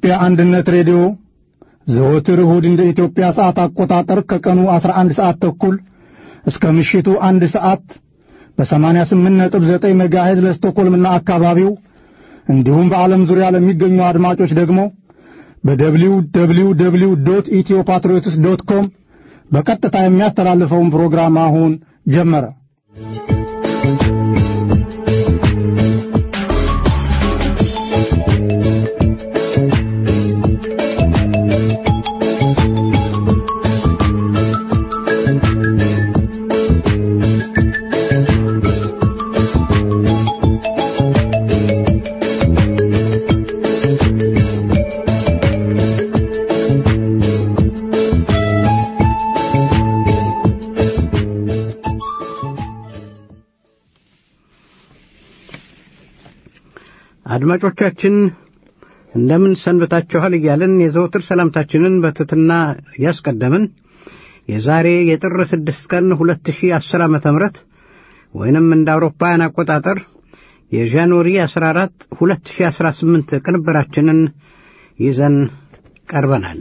የኢትዮጵያ አንድነት ሬዲዮ ዘወትር እሁድ እንደ ኢትዮጵያ ሰዓት አቆጣጠር ከቀኑ 11 ሰዓት ተኩል እስከ ምሽቱ አንድ ሰዓት በ88.9 ሜጋሄዝ ለስቶኮልምና አካባቢው እንዲሁም በዓለም ዙሪያ ለሚገኙ አድማጮች ደግሞ በደብሊው ደብሊው ደብሊው ዶት ኢትዮ ፓትሪዮትስ ዶት ኮም በቀጥታ የሚያስተላልፈውን ፕሮግራም አሁን ጀመረ። አድማጮቻችን እንደምን ሰንብታችኋል እያልን የዘወትር ሰላምታችንን በትትና እያስቀደምን የዛሬ የጥር ስድስት ቀን ሁለት ሺህ አስር ዓመተ ምህረት ወይንም እንደ አውሮፓውያን አቆጣጠር የጃንዋሪ አስራ አራት ሁለት ሺህ አስራ ስምንት ቅንብራችንን ይዘን ቀርበናል።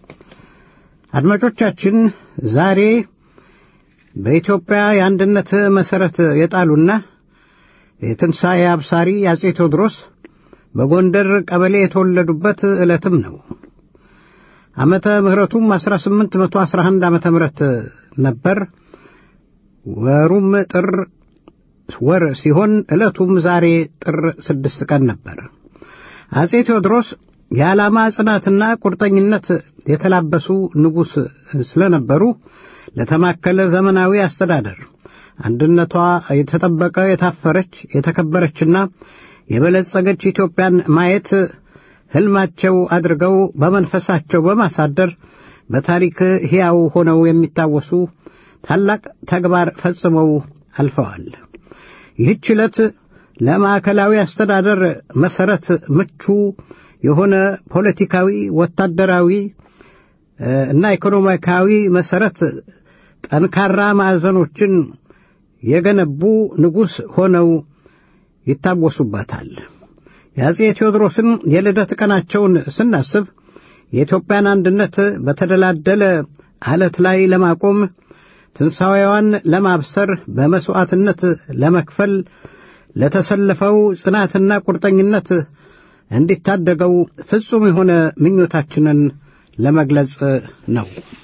አድማጮቻችን ዛሬ በኢትዮጵያ የአንድነት መሠረት የጣሉና የትንሣኤ አብሳሪ አጼ ቴዎድሮስ በጎንደር ቀበሌ የተወለዱበት ዕለትም ነው። ዓመተ ምሕረቱም 1811 ዓመተ ምሕረት ነበር። ወሩም ጥር ወር ሲሆን ዕለቱም ዛሬ ጥር ስድስት ቀን ነበር። አጼ ቴዎድሮስ የዓላማ ጽናትና ቁርጠኝነት የተላበሱ ንጉሥ ስለነበሩ ለተማከለ ዘመናዊ አስተዳደር አንድነቷ የተጠበቀ የታፈረች የተከበረችና የበለጸገች ኢትዮጵያን ማየት ሕልማቸው አድርገው በመንፈሳቸው በማሳደር በታሪክ ሕያው ሆነው የሚታወሱ ታላቅ ተግባር ፈጽመው አልፈዋል። ይህች ዕለት ለማዕከላዊ አስተዳደር መሠረት ምቹ የሆነ ፖለቲካዊ፣ ወታደራዊ እና ኢኮኖሚካዊ መሠረት ጠንካራ ማዕዘኖችን የገነቡ ንጉሥ ሆነው ይታወሱባታል። የአጼ ቴዎድሮስን የልደት ቀናቸውን ስናስብ የኢትዮጵያን አንድነት በተደላደለ ዓለት ላይ ለማቆም ትንሣኤዋን ለማብሰር በመሥዋዕትነት ለመክፈል ለተሰለፈው ጽናትና ቁርጠኝነት እንዲታደገው ፍጹም የሆነ ምኞታችንን ለመግለጽ ነው።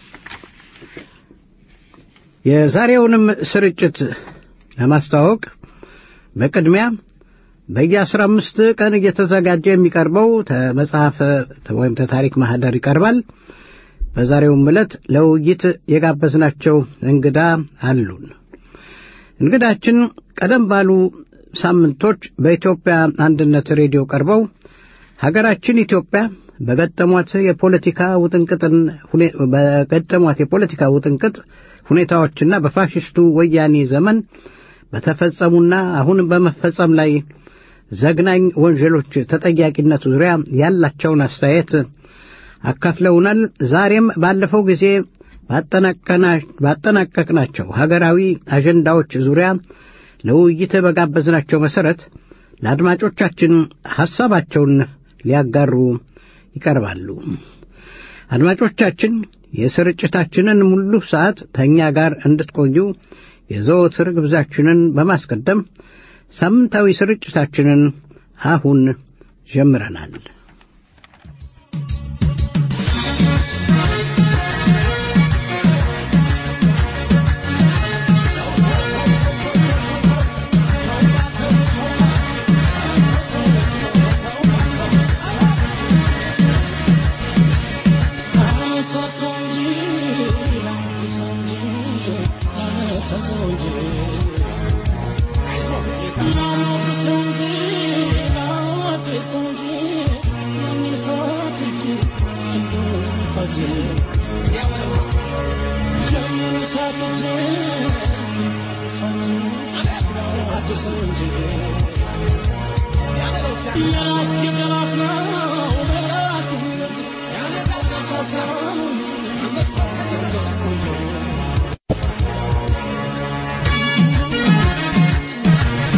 የዛሬውንም ስርጭት ለማስተዋወቅ በቅድሚያ በየአስራ አምስት ቀን እየተዘጋጀ የሚቀርበው መጽሐፍ ወይም ተታሪክ ማህደር ይቀርባል። በዛሬውም ዕለት ለውይይት የጋበዝናቸው እንግዳ አሉን። እንግዳችን ቀደም ባሉ ሳምንቶች በኢትዮጵያ አንድነት ሬዲዮ ቀርበው ሀገራችን ኢትዮጵያ በገጠሟት የፖለቲካ ውጥንቅጥን በገጠሟት የፖለቲካ ውጥንቅጥ ሁኔታዎችና በፋሽስቱ ወያኔ ዘመን በተፈጸሙና አሁን በመፈጸም ላይ ዘግናኝ ወንጀሎች ተጠያቂነት ዙሪያ ያላቸውን አስተያየት አካፍለውናል። ዛሬም ባለፈው ጊዜ ባጠናቀቅናቸው ሀገራዊ አጀንዳዎች ዙሪያ ለውይይት በጋበዝናቸው መሠረት ለአድማጮቻችን ሐሳባቸውን ሊያጋሩ ይቀርባሉ። አድማጮቻችን የስርጭታችንን ሙሉ ሰዓት ከእኛ ጋር እንድትቆዩ የዘወትር ግብዛችንን በማስቀደም ሳምንታዊ ስርጭታችንን አሁን ጀምረናል።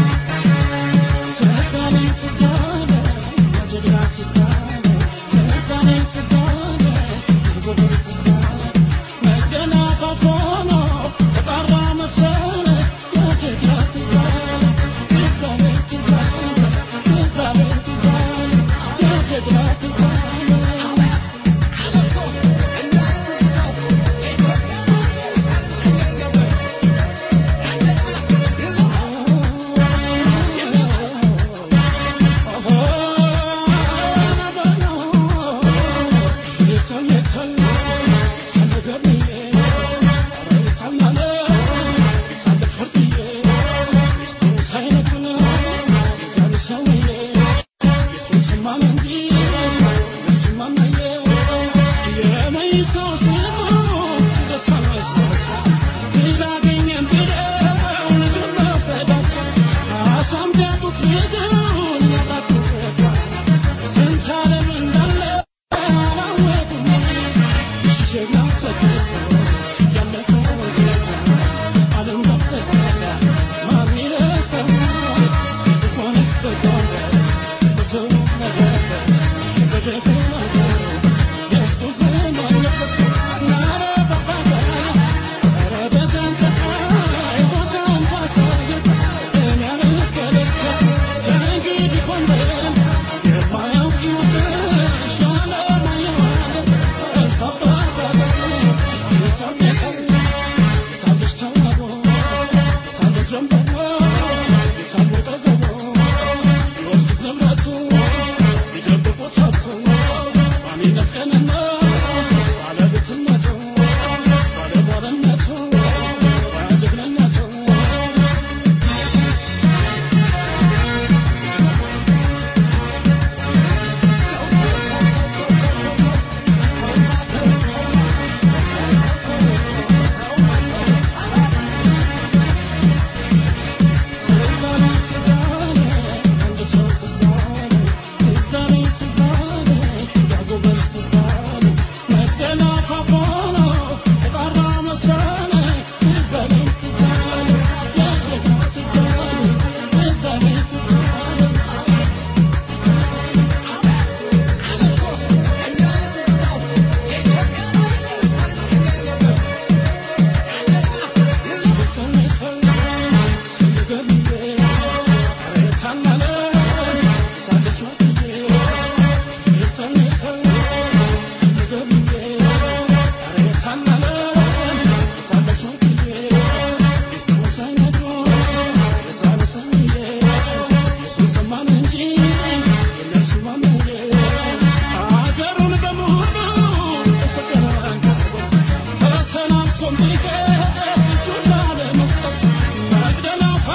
Thank you.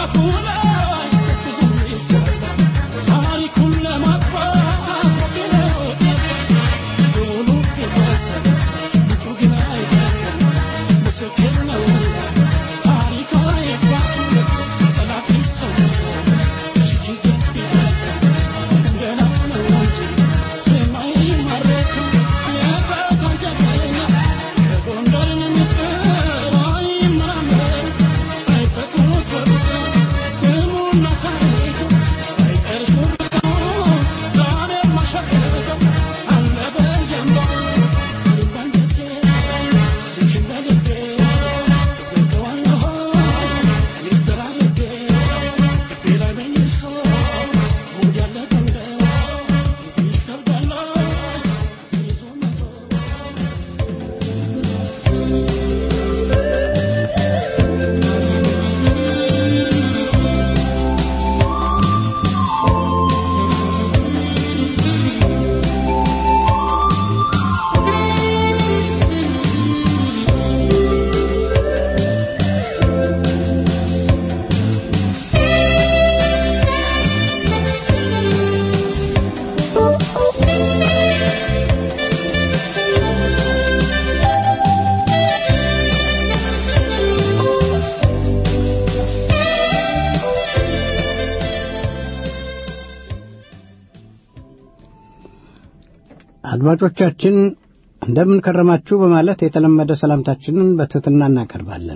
አድማጮቻችን እንደምን ከረማችሁ በማለት የተለመደ ሰላምታችንን በትሕትና እናቀርባለን።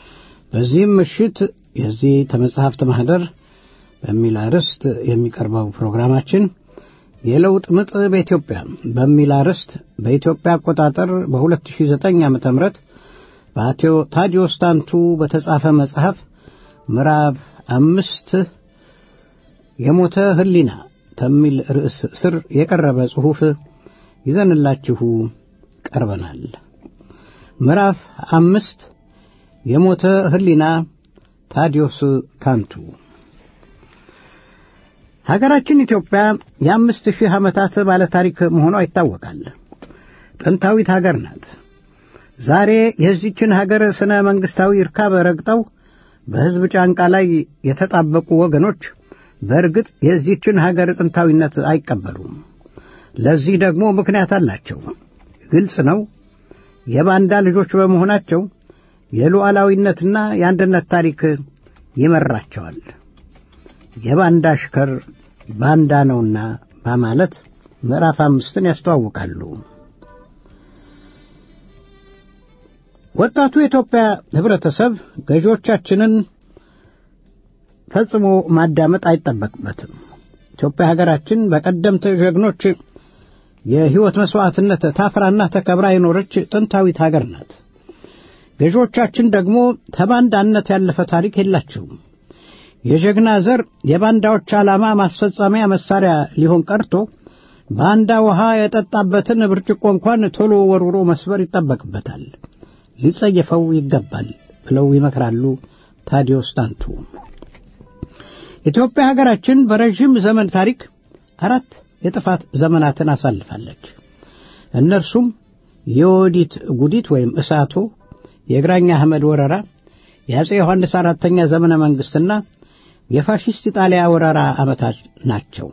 በዚህም ምሽት የዚህ ተመጽሐፍት ማኅደር በሚል አርዕስት የሚቀርበው ፕሮግራማችን የለውጥ ምጥ በኢትዮጵያ በሚል አርዕስት በኢትዮጵያ አቆጣጠር በ2009 ዓ ም በአቶ ታዲዮስ ታንቱ በተጻፈ መጽሐፍ ምዕራፍ አምስት የሞተ ሕሊና ከሚል ርዕስ ስር የቀረበ ጽሑፍ ይዘንላችሁ ቀርበናል። ምዕራፍ አምስት የሞተ ሕሊና ታዲዮስ ታንቱ ሀገራችን ኢትዮጵያ የአምስት ሺህ ዓመታት ባለ ታሪክ መሆኗ ይታወቃል። ጥንታዊት ሀገር ናት። ዛሬ የዚችን ሀገር ስነ መንግሥታዊ እርካብ ረግጠው በሕዝብ ጫንቃ ላይ የተጣበቁ ወገኖች በእርግጥ የዚችን ሀገር ጥንታዊነት አይቀበሉም። ለዚህ ደግሞ ምክንያት አላቸው። ግልጽ ነው። የባንዳ ልጆች በመሆናቸው የሉዓላዊነትና የአንድነት ታሪክ ይመራቸዋል። የባንዳ አሽከር ባንዳ ነውና በማለት ምዕራፍ አምስትን ያስተዋውቃሉ። ወጣቱ የኢትዮጵያ ኅብረተሰብ ገዢዎቻችንን ፈጽሞ ማዳመጥ አይጠበቅበትም። ኢትዮጵያ ሀገራችን በቀደምት ጀግኖች የሕይወት መሥዋዕትነት ታፍራና ተከብራ የኖረች ጥንታዊት ሀገር ናት። ገዢዎቻችን ደግሞ ተባንዳነት ያለፈ ታሪክ የላቸውም። የጀግና ዘር የባንዳዎች ዓላማ ማስፈጸሚያ መሳሪያ ሊሆን ቀርቶ ባንዳ ውሃ የጠጣበትን ብርጭቆ እንኳን ቶሎ ወርውሮ መስበር ይጠበቅበታል፣ ሊጸየፈው ይገባል ብለው ይመክራሉ ታዲዮስ ታንቱ። ኢትዮጵያ ሀገራችን በረዥም ዘመን ታሪክ አራት የጥፋት ዘመናትን አሳልፋለች። እነርሱም የወዲት ጉዲት ወይም እሳቶ፣ የግራኝ አህመድ ወረራ፣ የአፄ ዮሐንስ አራተኛ ዘመነ መንግሥትና የፋሽስት ኢጣሊያ ወረራ ዓመታት ናቸው።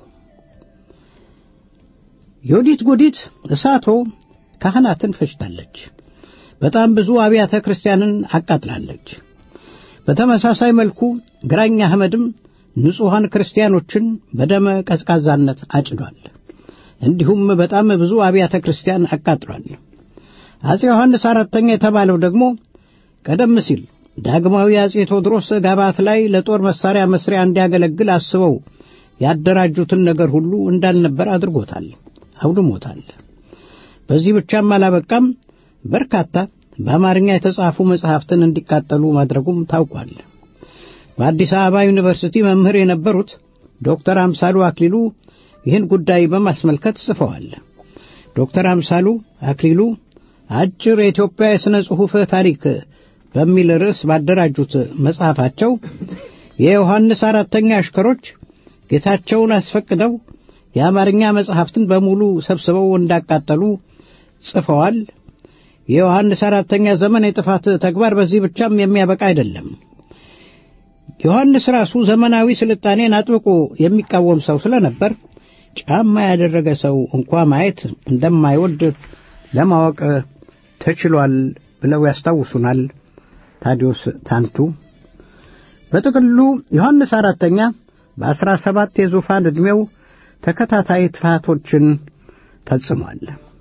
የወዲት ጉዲት እሳቶ ካህናትን ፈጅታለች። በጣም ብዙ አብያተ ክርስቲያንን አቃጥላለች። በተመሳሳይ መልኩ ግራኝ አህመድም ንጹሐን ክርስቲያኖችን በደመ ቀዝቃዛነት አጭዷል። እንዲሁም በጣም ብዙ አብያተ ክርስቲያን አቃጥሏል። አፄ ዮሐንስ አራተኛ የተባለው ደግሞ ቀደም ሲል ዳግማዊ አፄ ቴዎድሮስ ጋባት ላይ ለጦር መሳሪያ መስሪያ እንዲያገለግል አስበው ያደራጁትን ነገር ሁሉ እንዳልነበር አድርጎታል፣ አውድሞታል። በዚህ ብቻም አላበቃም። በርካታ በአማርኛ የተጻፉ መጽሐፍትን እንዲቃጠሉ ማድረጉም ታውቋል። በአዲስ አበባ ዩኒቨርሲቲ መምህር የነበሩት ዶክተር አምሳሉ አክሊሉ ይህን ጉዳይ በማስመልከት ጽፈዋል። ዶክተር አምሳሉ አክሊሉ አጭር የኢትዮጵያ የሥነ ጽሑፍ ታሪክ በሚል ርዕስ ባደራጁት መጽሐፋቸው የዮሐንስ አራተኛ አሽከሮች ጌታቸውን አስፈቅደው የአማርኛ መጽሐፍትን በሙሉ ሰብስበው እንዳቃጠሉ ጽፈዋል። የዮሐንስ አራተኛ ዘመን የጥፋት ተግባር በዚህ ብቻም የሚያበቃ አይደለም። ዮሐንስ ራሱ ዘመናዊ ስልጣኔን አጥብቆ የሚቃወም ሰው ስለነበር ጫማ ያደረገ ሰው እንኳ ማየት እንደማይወድ ለማወቅ ተችሏል ብለው ያስታውሱናል ታዲዮስ ታንቱ። በጥቅሉ ዮሐንስ አራተኛ በአስራ ሰባት የዙፋን ዕድሜው ተከታታይ ጥፋቶችን ፈጽሟል።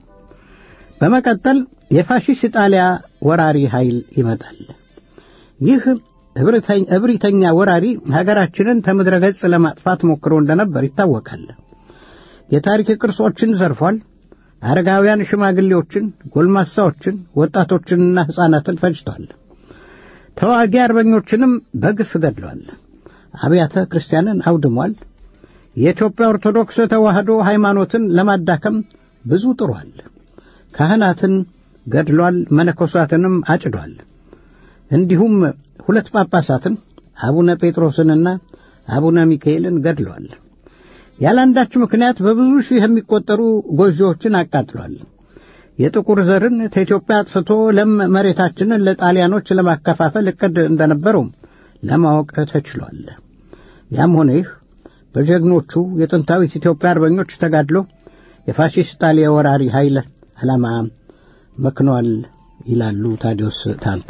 በመቀጠል የፋሺስት ኢጣሊያ ወራሪ ኃይል ይመጣል። ይህ እብሪተኛ ወራሪ ሀገራችንን ከምድረ ገጽ ለማጥፋት ሞክሮ እንደነበር ይታወቃል። የታሪክ ቅርሶችን ዘርፏል። አረጋውያን ሽማግሌዎችን፣ ጎልማሳዎችን፣ ወጣቶችንና ሕፃናትን ፈጅቷል። ተዋጊ አርበኞችንም በግፍ ገድሏል። አብያተ ክርስቲያንን አውድሟል። የኢትዮጵያ ኦርቶዶክስ ተዋሕዶ ሃይማኖትን ለማዳከም ብዙ ጥሯል። ካህናትን ገድሏል። መነኮሳትንም አጭዷል። እንዲሁም ሁለት ጳጳሳትን አቡነ ጴጥሮስንና አቡነ ሚካኤልን ገድሏል። ያለአንዳች ምክንያት በብዙ ሺህ የሚቆጠሩ ጎጆዎችን አቃጥሏል። የጥቁር ዘርን ከኢትዮጵያ አጥፍቶ ለም መሬታችንን ለጣሊያኖች ለማከፋፈል እቅድ እንደነበረው ለማወቅ ተችሏል። ያም ሆነ ይህ በጀግኖቹ የጥንታዊት ኢትዮጵያ አርበኞች ተጋድሎ የፋሺስት ጣሊያ ወራሪ ኃይል ዓላማ መክኗል ይላሉ ታዲዮስ ታንቱ።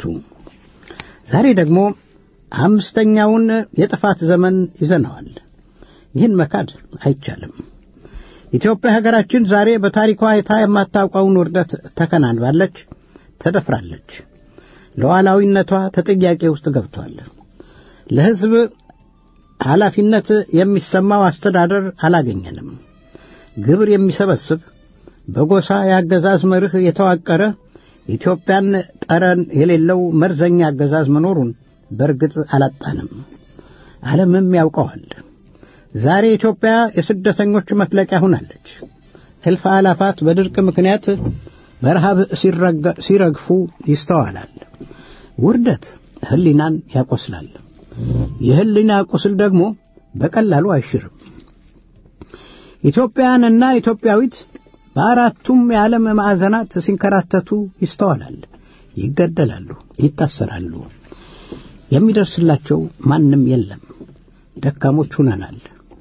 ዛሬ ደግሞ አምስተኛውን የጥፋት ዘመን ይዘነዋል። ይህን መካድ አይቻልም። ኢትዮጵያ ሀገራችን ዛሬ በታሪኳ አይታ የማታውቀውን ውርደት ተከናንባለች፣ ተደፍራለች። ሉዓላዊነቷ ተጠያቄ ውስጥ ገብቷል። ለሕዝብ ኃላፊነት የሚሰማው አስተዳደር አላገኘንም። ግብር የሚሰበስብ በጎሳ የአገዛዝ መርህ የተዋቀረ ኢትዮጵያን ጠረን የሌለው መርዘኛ አገዛዝ መኖሩን በእርግጥ አላጣንም። ዓለምም ያውቀዋል። ዛሬ ኢትዮጵያ የስደተኞች መፍለቂያ ሆናለች። እልፍ አላፋት በድርቅ ምክንያት በረሃብ ሲረግፉ ይስተዋላል። ውርደት ሕሊናን ያቆስላል። የሕሊና ቁስል ደግሞ በቀላሉ አይሽርም። ኢትዮጵያውያንና ኢትዮጵያዊት በአራቱም የዓለም ማዕዘናት ሲንከራተቱ ይስተዋላል። ይገደላሉ፣ ይታሰራሉ። የሚደርስላቸው ማንም የለም። ደካሞች ሁነናል።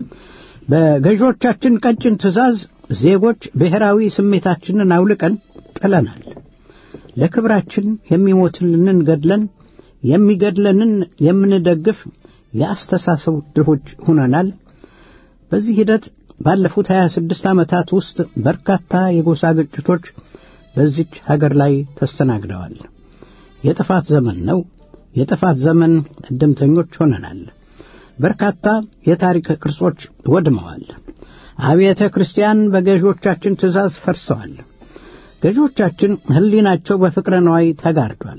በገዢዎቻችን ቀጭን ትእዛዝ ዜጎች ብሔራዊ ስሜታችንን አውልቀን ጥለናል። ለክብራችን የሚሞትልንን ገድለን የሚገድለንን የምንደግፍ የአስተሳሰብ ድሆች ሁነናል። በዚህ ሂደት ባለፉት 26 ዓመታት ውስጥ በርካታ የጎሳ ግጭቶች በዚች ሀገር ላይ ተስተናግደዋል። የጥፋት ዘመን ነው። የጥፋት ዘመን እድምተኞች ሆነናል። በርካታ የታሪክ ቅርሶች ወድመዋል። አብያተ ክርስቲያን በገዢዎቻችን ትእዛዝ ፈርሰዋል። ገዢዎቻችን ሕሊናቸው በፍቅረ ነዋይ ተጋርዷል።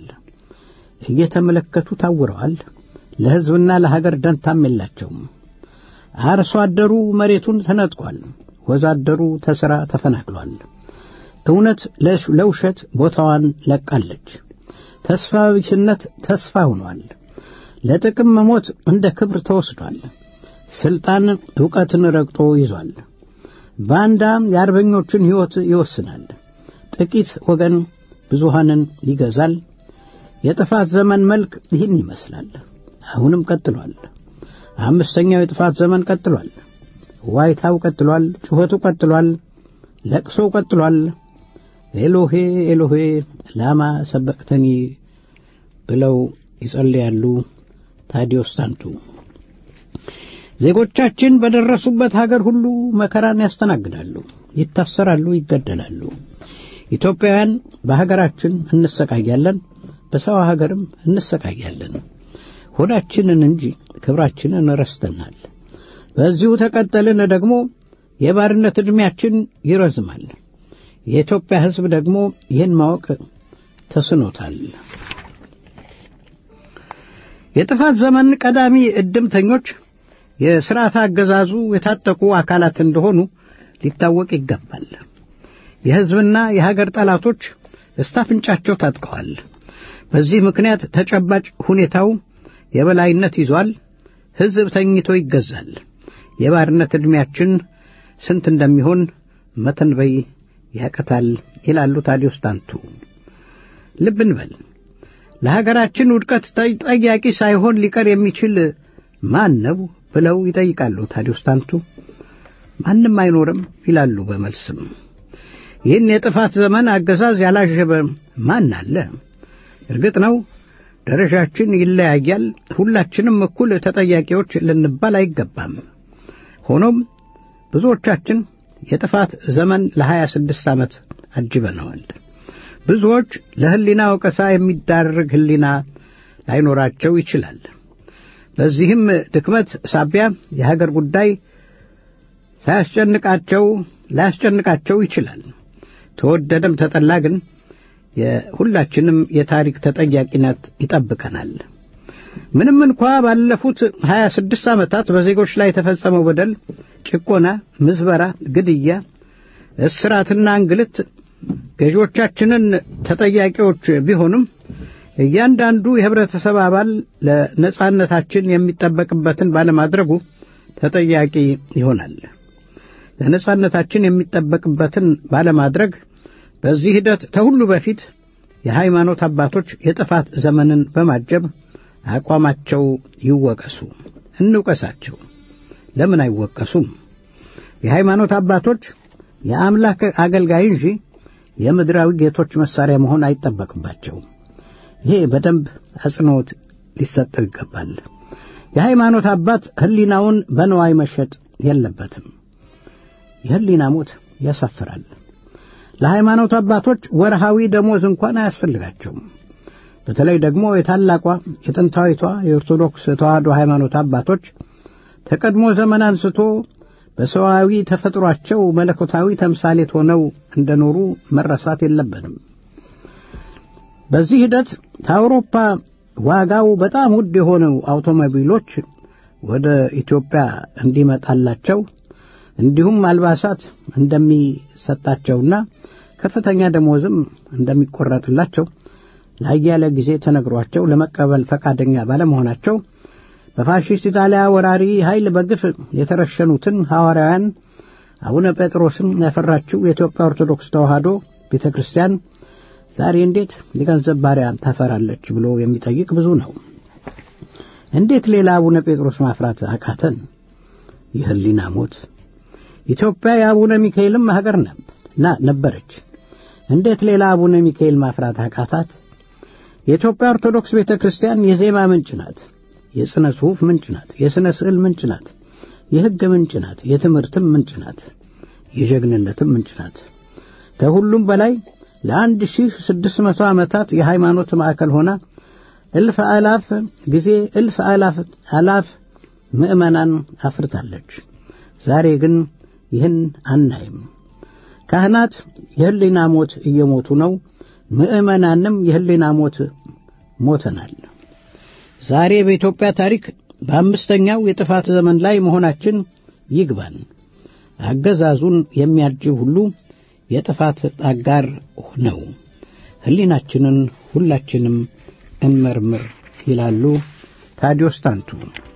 እየተመለከቱ ታውረዋል። ለሕዝብና ለሀገር ደንታም የላቸውም። አርሶ አደሩ መሬቱን ተነጥቋል። ወዛደሩ ተሥራ ተፈናቅሏል። እውነት ለውሸት ቦታዋን ለቃለች። ተስፋ ቢስነት ተስፋ ሆኗል። ለጥቅም መሞት እንደ ክብር ተወስዷል። ሥልጣን ዕውቀትን ረግጦ ይዟል። ባንዳ የአርበኞችን ሕይወት ይወስናል። ጥቂት ወገን ብዙሃንን ይገዛል። የጥፋት ዘመን መልክ ይህን ይመስላል። አሁንም ቀጥሏል። አምስተኛው የጥፋት ዘመን ቀጥሏል። ዋይታው ቀጥሏል። ጩኸቱ ቀጥሏል። ለቅሶው ቀጥሏል። ኤሎሄ ኤሎሄ ላማ ሰበቅተኒ ብለው ይጸልያሉ ታዲዮስ ታንቱ። ዜጎቻችን በደረሱበት ሀገር ሁሉ መከራን ያስተናግዳሉ፣ ይታሰራሉ፣ ይገደላሉ። ኢትዮጵያውያን በሀገራችን እንሰቃያለን፣ በሰው ሀገርም እንሰቃያለን። ሆዳችንን እንጂ ክብራችንን ረስተናል። በዚሁ ተቀጠልን ደግሞ የባርነት ዕድሜያችን ይረዝማል። የኢትዮጵያ ሕዝብ ደግሞ ይህን ማወቅ ተስኖታል። የጥፋት ዘመን ቀዳሚ ዕድምተኞች የሥርዓት አገዛዙ የታጠቁ አካላት እንደሆኑ ሊታወቅ ይገባል። የሕዝብና የሀገር ጠላቶች እስታፍንጫቸው ታጥቀዋል። በዚህ ምክንያት ተጨባጭ ሁኔታው የበላይነት ይዟል። ሕዝብ ተኝቶ ይገዛል። የባርነት ዕድሜያችን ስንት እንደሚሆን መተንበይ ያቀታል ይላሉ ታዲዮስ ታንቱ። ልብ እንበል። ለሀገራችን ውድቀት ጠያቂ ሳይሆን ሊቀር የሚችል ማን ነው ብለው ይጠይቃሉ ታዲዮስ ታንቱ። ማንም አይኖርም ይላሉ በመልስም። ይህን የጥፋት ዘመን አገዛዝ ያላሸበ ማን አለ? እርግጥ ነው ደረጃችን ይለያያል። ሁላችንም እኩል ተጠያቂዎች ልንባል አይገባም። ሆኖም ብዙዎቻችን የጥፋት ዘመን ለሀያ ስድስት ዓመት አጅበነዋል። ብዙዎች ለሕሊና ወቀሳ የሚዳርግ ሕሊና ላይኖራቸው ይችላል። በዚህም ድክመት ሳቢያ የሀገር ጉዳይ ሳያስጨንቃቸው ላያስጨንቃቸው ይችላል። ተወደደም ተጠላ ግን የሁላችንም የታሪክ ተጠያቂነት ይጠብቀናል። ምንም እንኳ ባለፉት ሀያ ስድስት ዓመታት በዜጎች ላይ የተፈጸመው በደል፣ ጭቆና፣ ምዝበራ፣ ግድያ፣ እስራትና እንግልት ገዢዎቻችንን ተጠያቂዎች ቢሆኑም እያንዳንዱ የህብረተሰብ አባል ለነጻነታችን የሚጠበቅበትን ባለማድረጉ ተጠያቂ ይሆናል። ለነጻነታችን የሚጠበቅበትን ባለማድረግ በዚህ ሂደት ከሁሉ በፊት የሃይማኖት አባቶች የጥፋት ዘመንን በማጀብ አቋማቸው ይወቀሱ። እንውቀሳቸው። ለምን አይወቀሱም? የሃይማኖት አባቶች የአምላክ አገልጋይ እንጂ የምድራዊ ጌቶች መሳሪያ መሆን አይጠበቅባቸውም። ይሄ በደንብ አጽንዖት ሊሰጠው ይገባል። የሃይማኖት አባት ሕሊናውን በነዋይ መሸጥ የለበትም። የሕሊና ሞት ያሳፍራል። ለሃይማኖት አባቶች ወርሃዊ ደሞዝ እንኳን አያስፈልጋቸውም። በተለይ ደግሞ የታላቋ የጥንታዊቷ የኦርቶዶክስ ተዋሕዶ ሃይማኖት አባቶች ተቀድሞ ዘመን አንስቶ በሰዋዊ ተፈጥሯቸው መለኮታዊ ተምሳሌት ሆነው እንደኖሩ መረሳት የለብንም። በዚህ ሂደት ከአውሮፓ ዋጋው በጣም ውድ የሆነው አውቶሞቢሎች ወደ ኢትዮጵያ እንዲመጣላቸው እንዲሁም አልባሳት እንደሚሰጣቸውና ከፍተኛ ደሞዝም እንደሚቆረጥላቸው ለአያሌ ጊዜ ተነግሯቸው ለመቀበል ፈቃደኛ ባለመሆናቸው በፋሺስት ኢጣሊያ ወራሪ ኃይል በግፍ የተረሸኑትን ሐዋርያውያን አቡነ ጴጥሮስን ያፈራችው የኢትዮጵያ ኦርቶዶክስ ተዋሕዶ ቤተ ክርስቲያን ዛሬ እንዴት የገንዘብ ባሪያ ታፈራለች ብሎ የሚጠይቅ ብዙ ነው። እንዴት ሌላ አቡነ ጴጥሮስ ማፍራት አቃተን? የሕሊና ሞት። ኢትዮጵያ የአቡነ ሚካኤልም ሀገር ነበረች። እንዴት ሌላ አቡነ ሚካኤል ማፍራት አቃታት? የኢትዮጵያ ኦርቶዶክስ ቤተ ክርስቲያን የዜማ ምንጭ ናት። የሥነ ጽሑፍ ምንጭ ናት። የሥነ ስዕል ምንጭ ናት። የሕግ ምንጭ ናት። የትምህርትም ምንጭ ናት። የጀግንነትም ምንጭ ናት። ከሁሉም በላይ ለአንድ ሺህ ስድስት መቶ ዓመታት የሃይማኖት ማዕከል ሆና እልፍ አላፍ ጊዜ እልፍ አላፍ አላፍ ምዕመናን አፍርታለች። ዛሬ ግን ይህን አናይም። ካህናት የሕሊና ሞት እየሞቱ ነው። ምዕመናንም የሕሊና ሞት ሞተናል። ዛሬ በኢትዮጵያ ታሪክ በአምስተኛው የጥፋት ዘመን ላይ መሆናችን ይግባን። አገዛዙን የሚያጅብ ሁሉ የጥፋት አጋር ነው። ሕሊናችንን ሁላችንም እንመርምር ይላሉ ታዲዮስ ታንቱ።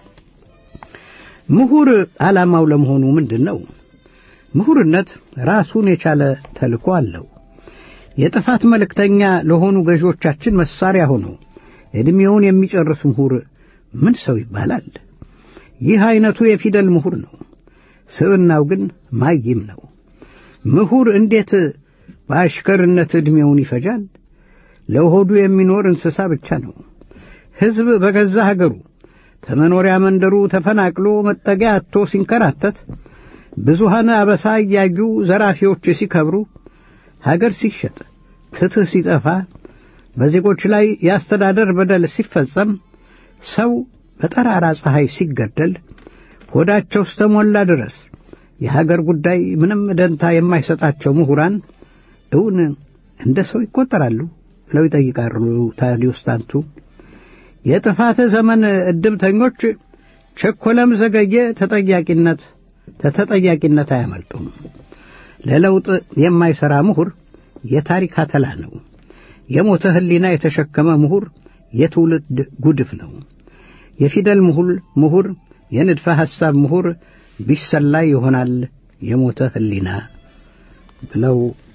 ምሁር ዓላማው ለመሆኑ ምንድን ነው? ምሁርነት ራሱን የቻለ ተልእኮ አለው። የጥፋት መልእክተኛ ለሆኑ ገዢዎቻችን መሳሪያ ሆኖ ዕድሜውን የሚጨርስ ምሁር ምን ሰው ይባላል? ይህ ዐይነቱ የፊደል ምሁር ነው። ስብናው ግን ማይም ነው። ምሁር እንዴት በአሽከርነት ዕድሜውን ይፈጃል? ለሆዱ የሚኖር እንስሳ ብቻ ነው። ሕዝብ በገዛ ሀገሩ ከመኖሪያ መንደሩ ተፈናቅሎ መጠጊያ አጥቶ ሲንከራተት፣ ብዙሃን አበሳ እያዩ ዘራፊዎች ሲከብሩ፣ ሀገር ሲሸጥ፣ ፍትሕ ሲጠፋ፣ በዜጎች ላይ የአስተዳደር በደል ሲፈጸም፣ ሰው በጠራራ ፀሐይ ሲገደል፣ ሆዳቸው እስተሞላ ድረስ የሀገር ጉዳይ ምንም ደንታ የማይሰጣቸው ምሁራን እውን እንደ ሰው ይቆጠራሉ ብለው ይጠይቃሉ ታዲዮስ ታንቱ። የጥፋት ዘመን ዕድምተኞች ቸኮለም ዘገየ ተጠያቂነት ተተጠያቂነት አያመልጡም። ለለውጥ የማይሠራ ምሁር የታሪክ አተላ ነው። የሞተ ሕሊና የተሸከመ ምሁር የትውልድ ጉድፍ ነው። የፊደል ምሁር ምሁር የንድፈ ሐሳብ ምሁር ቢሰላይ ይሆናል የሞተ ሕሊና ብለው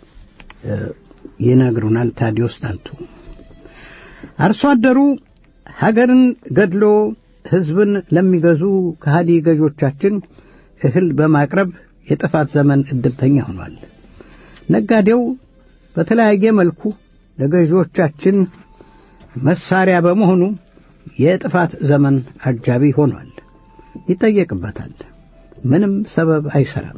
ይነግሩናል ታዲዮስ ታንቱ። አርሶ አደሩ ሀገርን ገድሎ ሕዝብን ለሚገዙ ከሃዲ ገዦቻችን እህል በማቅረብ የጥፋት ዘመን ዕድልተኛ ሆኗል። ነጋዴው በተለያየ መልኩ ለገዢዎቻችን መሳሪያ በመሆኑ የጥፋት ዘመን አጃቢ ሆኗል። ይጠየቅበታል። ምንም ሰበብ አይሰራም።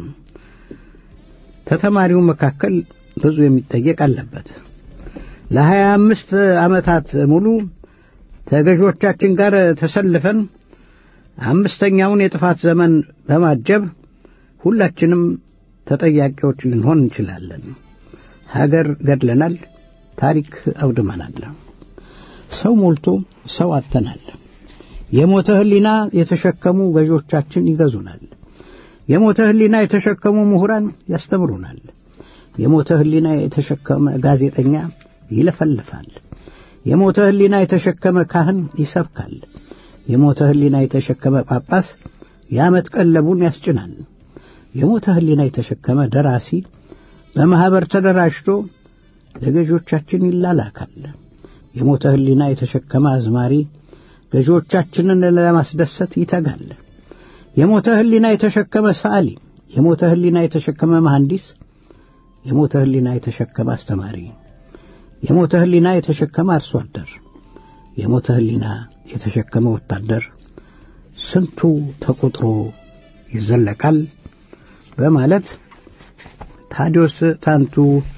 ከተማሪው መካከል ብዙ የሚጠየቅ አለበት። ለሀያ አምስት ዓመታት ሙሉ ተገዦቻችን ጋር ተሰልፈን አምስተኛውን የጥፋት ዘመን በማጀብ ሁላችንም ተጠያቂዎች ልንሆን እንችላለን። ሀገር ገድለናል፣ ታሪክ አውድመናል። ሰው ሞልቶ ሰው አጥተናል። የሞተ ሕሊና የተሸከሙ ገዦቻችን ይገዙናል። የሞተ ሕሊና የተሸከሙ ምሁራን ያስተምሩናል። የሞተ ሕሊና የተሸከመ ጋዜጠኛ ይለፈልፋል። የሞተ ሕሊና የተሸከመ ካህን ይሰብካል። የሞተ ሕሊና የተሸከመ ጳጳስ የዓመት ቀለቡን ያስጭናል። የሞተ ሕሊና የተሸከመ ደራሲ በማኅበር ተደራጅቶ ለገዦቻችን ይላላካል። የሞተ ሕሊና የተሸከመ አዝማሪ ገዢዎቻችንን ለማስደሰት ይተጋል። የሞተ ሕሊና የተሸከመ ሰዓሊ፣ የሞተ ሕሊና የተሸከመ መሐንዲስ፣ የሞተ ሕሊና የተሸከመ አስተማሪ፣ የሞተ ሕሊና የተሸከመ አርሶ አደር፣ የሞተ ሕሊና የተሸከመ ወታደር ስንቱ ተቆጥሮ ይዘለቃል በማለት ታዲዮስ ታንቱ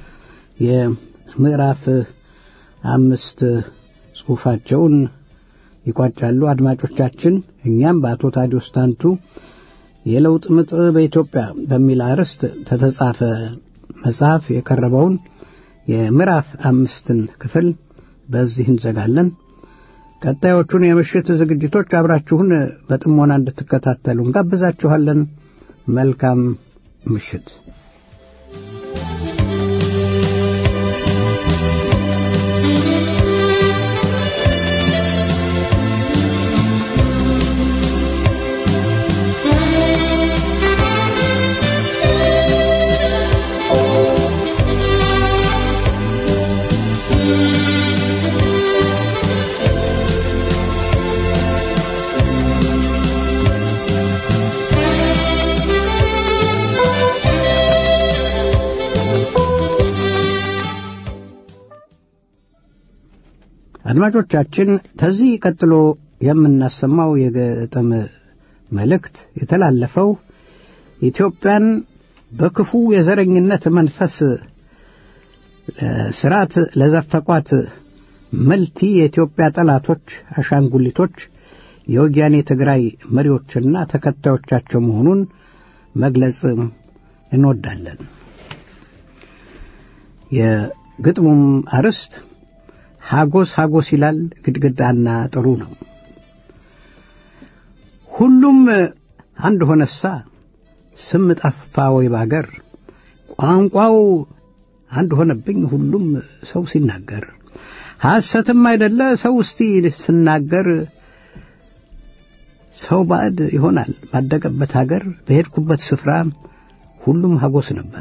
የምዕራፍ አምስት ጽሑፋቸውን ይቋጫሉ። አድማጮቻችን፣ እኛም በአቶ ታዲዮስ ታንቱ የለውጥ ምጥ በኢትዮጵያ በሚል አርዕስት ተተጻፈ መጽሐፍ የቀረበውን የምዕራፍ አምስትን ክፍል በዚህ እንዘጋለን። ቀጣዮቹን የምሽት ዝግጅቶች አብራችሁን በጥሞና እንድትከታተሉ እንጋብዛችኋለን። መልካም ምሽት። አድማጮቻችን ከዚህ ቀጥሎ የምናሰማው የግጥም መልእክት የተላለፈው ኢትዮጵያን በክፉ የዘረኝነት መንፈስ ስርዓት ለዘፈቋት መልቲ የኢትዮጵያ ጠላቶች አሻንጉሊቶች የወያኔ ትግራይ መሪዎችና ተከታዮቻቸው መሆኑን መግለጽ እንወዳለን። የግጥሙም አርዕስት ሐጎስ ሐጎስ ይላል ግድግዳና ጥሩ ነው። ሁሉም አንድ ሆነሳ ስም ጠፋ ወይ ባገር ቋንቋው አንድ ሆነብኝ ሁሉም ሰው ሲናገር ሐሰትም አይደለ ሰው እስቲ ስናገር ሰው ባዕድ ይሆናል ባደገበት አገር በሄድኩበት ስፍራ ሁሉም ሐጎስ ነበር።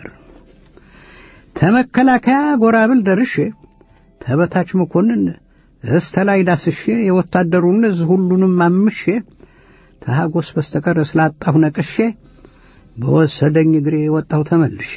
ተመከላከያ ጎራብል ደርሼ ተበታች መኮንን እስተ ላይ ዳስሼ የወታደሩን እዝ ሁሉንም አምሼ ተሐጎስ በስተቀር ስላጣሁ ነቅሼ በወሰደኝ እግሬ ወጣሁ ተመልሼ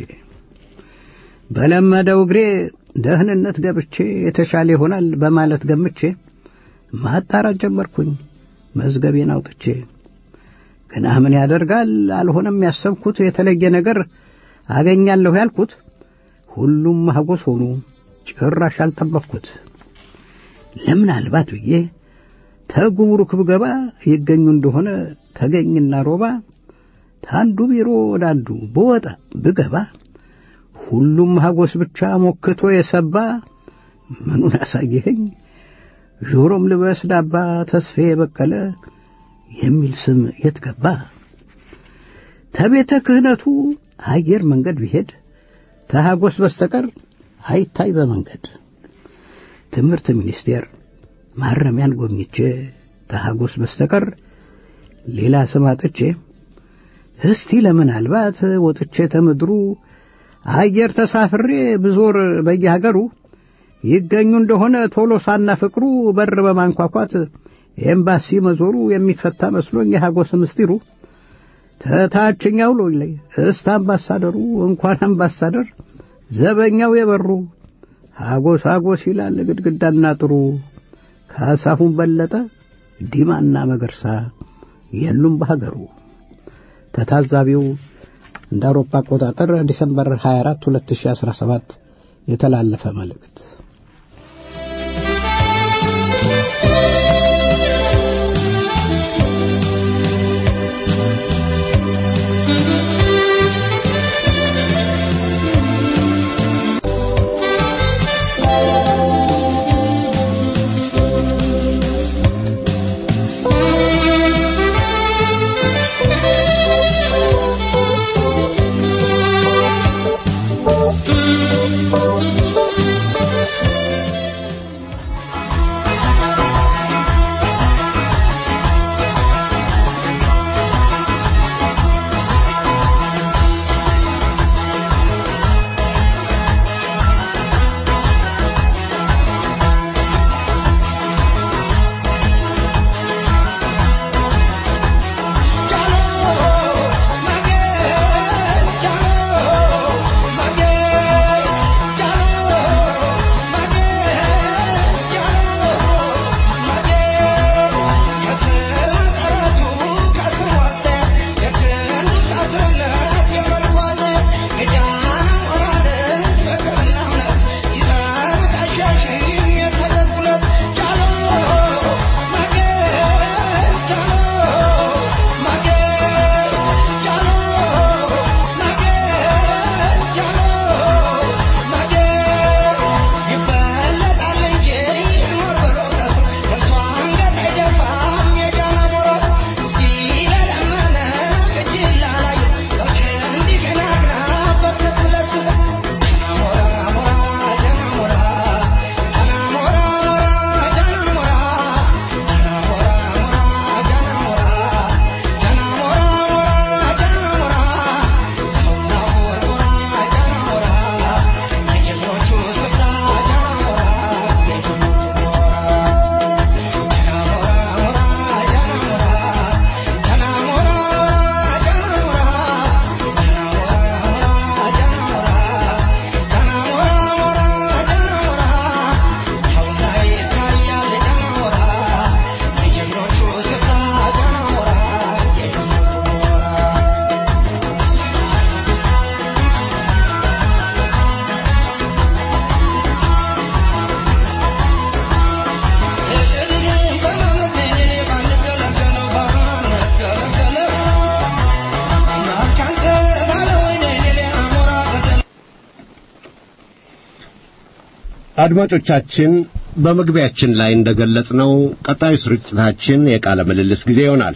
በለመደው እግሬ ደህንነት ገብቼ የተሻለ ይሆናል በማለት ገምቼ ማጣራት ጀመርኩኝ መዝገቤን አውጥቼ ግና ምን ያደርጋል አልሆነም ያሰብኩት የተለየ ነገር አገኛለሁ ያልኩት ሁሉም ሐጎስ ሆኑ ጭራሽ አልጠበቅኩት። ለምናልባት ብዬ ተጉምሩክ ብገባ ይገኙ እንደሆነ ተገኝና ሮባ ታንዱ ቢሮ ወደ አንዱ በወጣ ብገባ ሁሉም ሐጎስ ብቻ ሞክቶ የሰባ ምኑን አሳየኸኝ ጆሮም ልበስ ዳባ ተስፌ በቀለ የሚል ስም የት ገባ? ተቤተ ክህነቱ አየር መንገድ ቢሄድ ተሐጎስ በስተቀር አይታይ በመንገድ ትምህርት ሚኒስቴር ማረሚያን ጎብኝቼ ተሐጎስ በስተቀር ሌላ ስም አጥቼ እስቲ ለምናልባት ወጥቼ ተምድሩ አየር ተሳፍሬ ብዞር በየሀገሩ ይገኙ እንደሆነ ቶሎሳና ፍቅሩ በር በማንኳኳት ኤምባሲ መዞሩ የሚፈታ መስሎኝ የሐጎስ ምስጢሩ ተታችኛው ሎይ ላይ እስተ አምባሳደሩ እንኳን አምባሳደር ዘበኛው የበሩ ሐጎስ ሐጎስ ይላል ግድግዳና ጥሩ ካሳሁን በለጠ ዲማና መገርሳ የሉም በሀገሩ። ተታዛቢው እንደ አውሮፓ አቆጣጠር ዲሰምበር 24 2017 የተላለፈ መልእክት። አድማጮቻችን በመግቢያችን ላይ እንደገለጽነው ቀጣዩ ስርጭታችን የቃለ ምልልስ ጊዜ ይሆናል።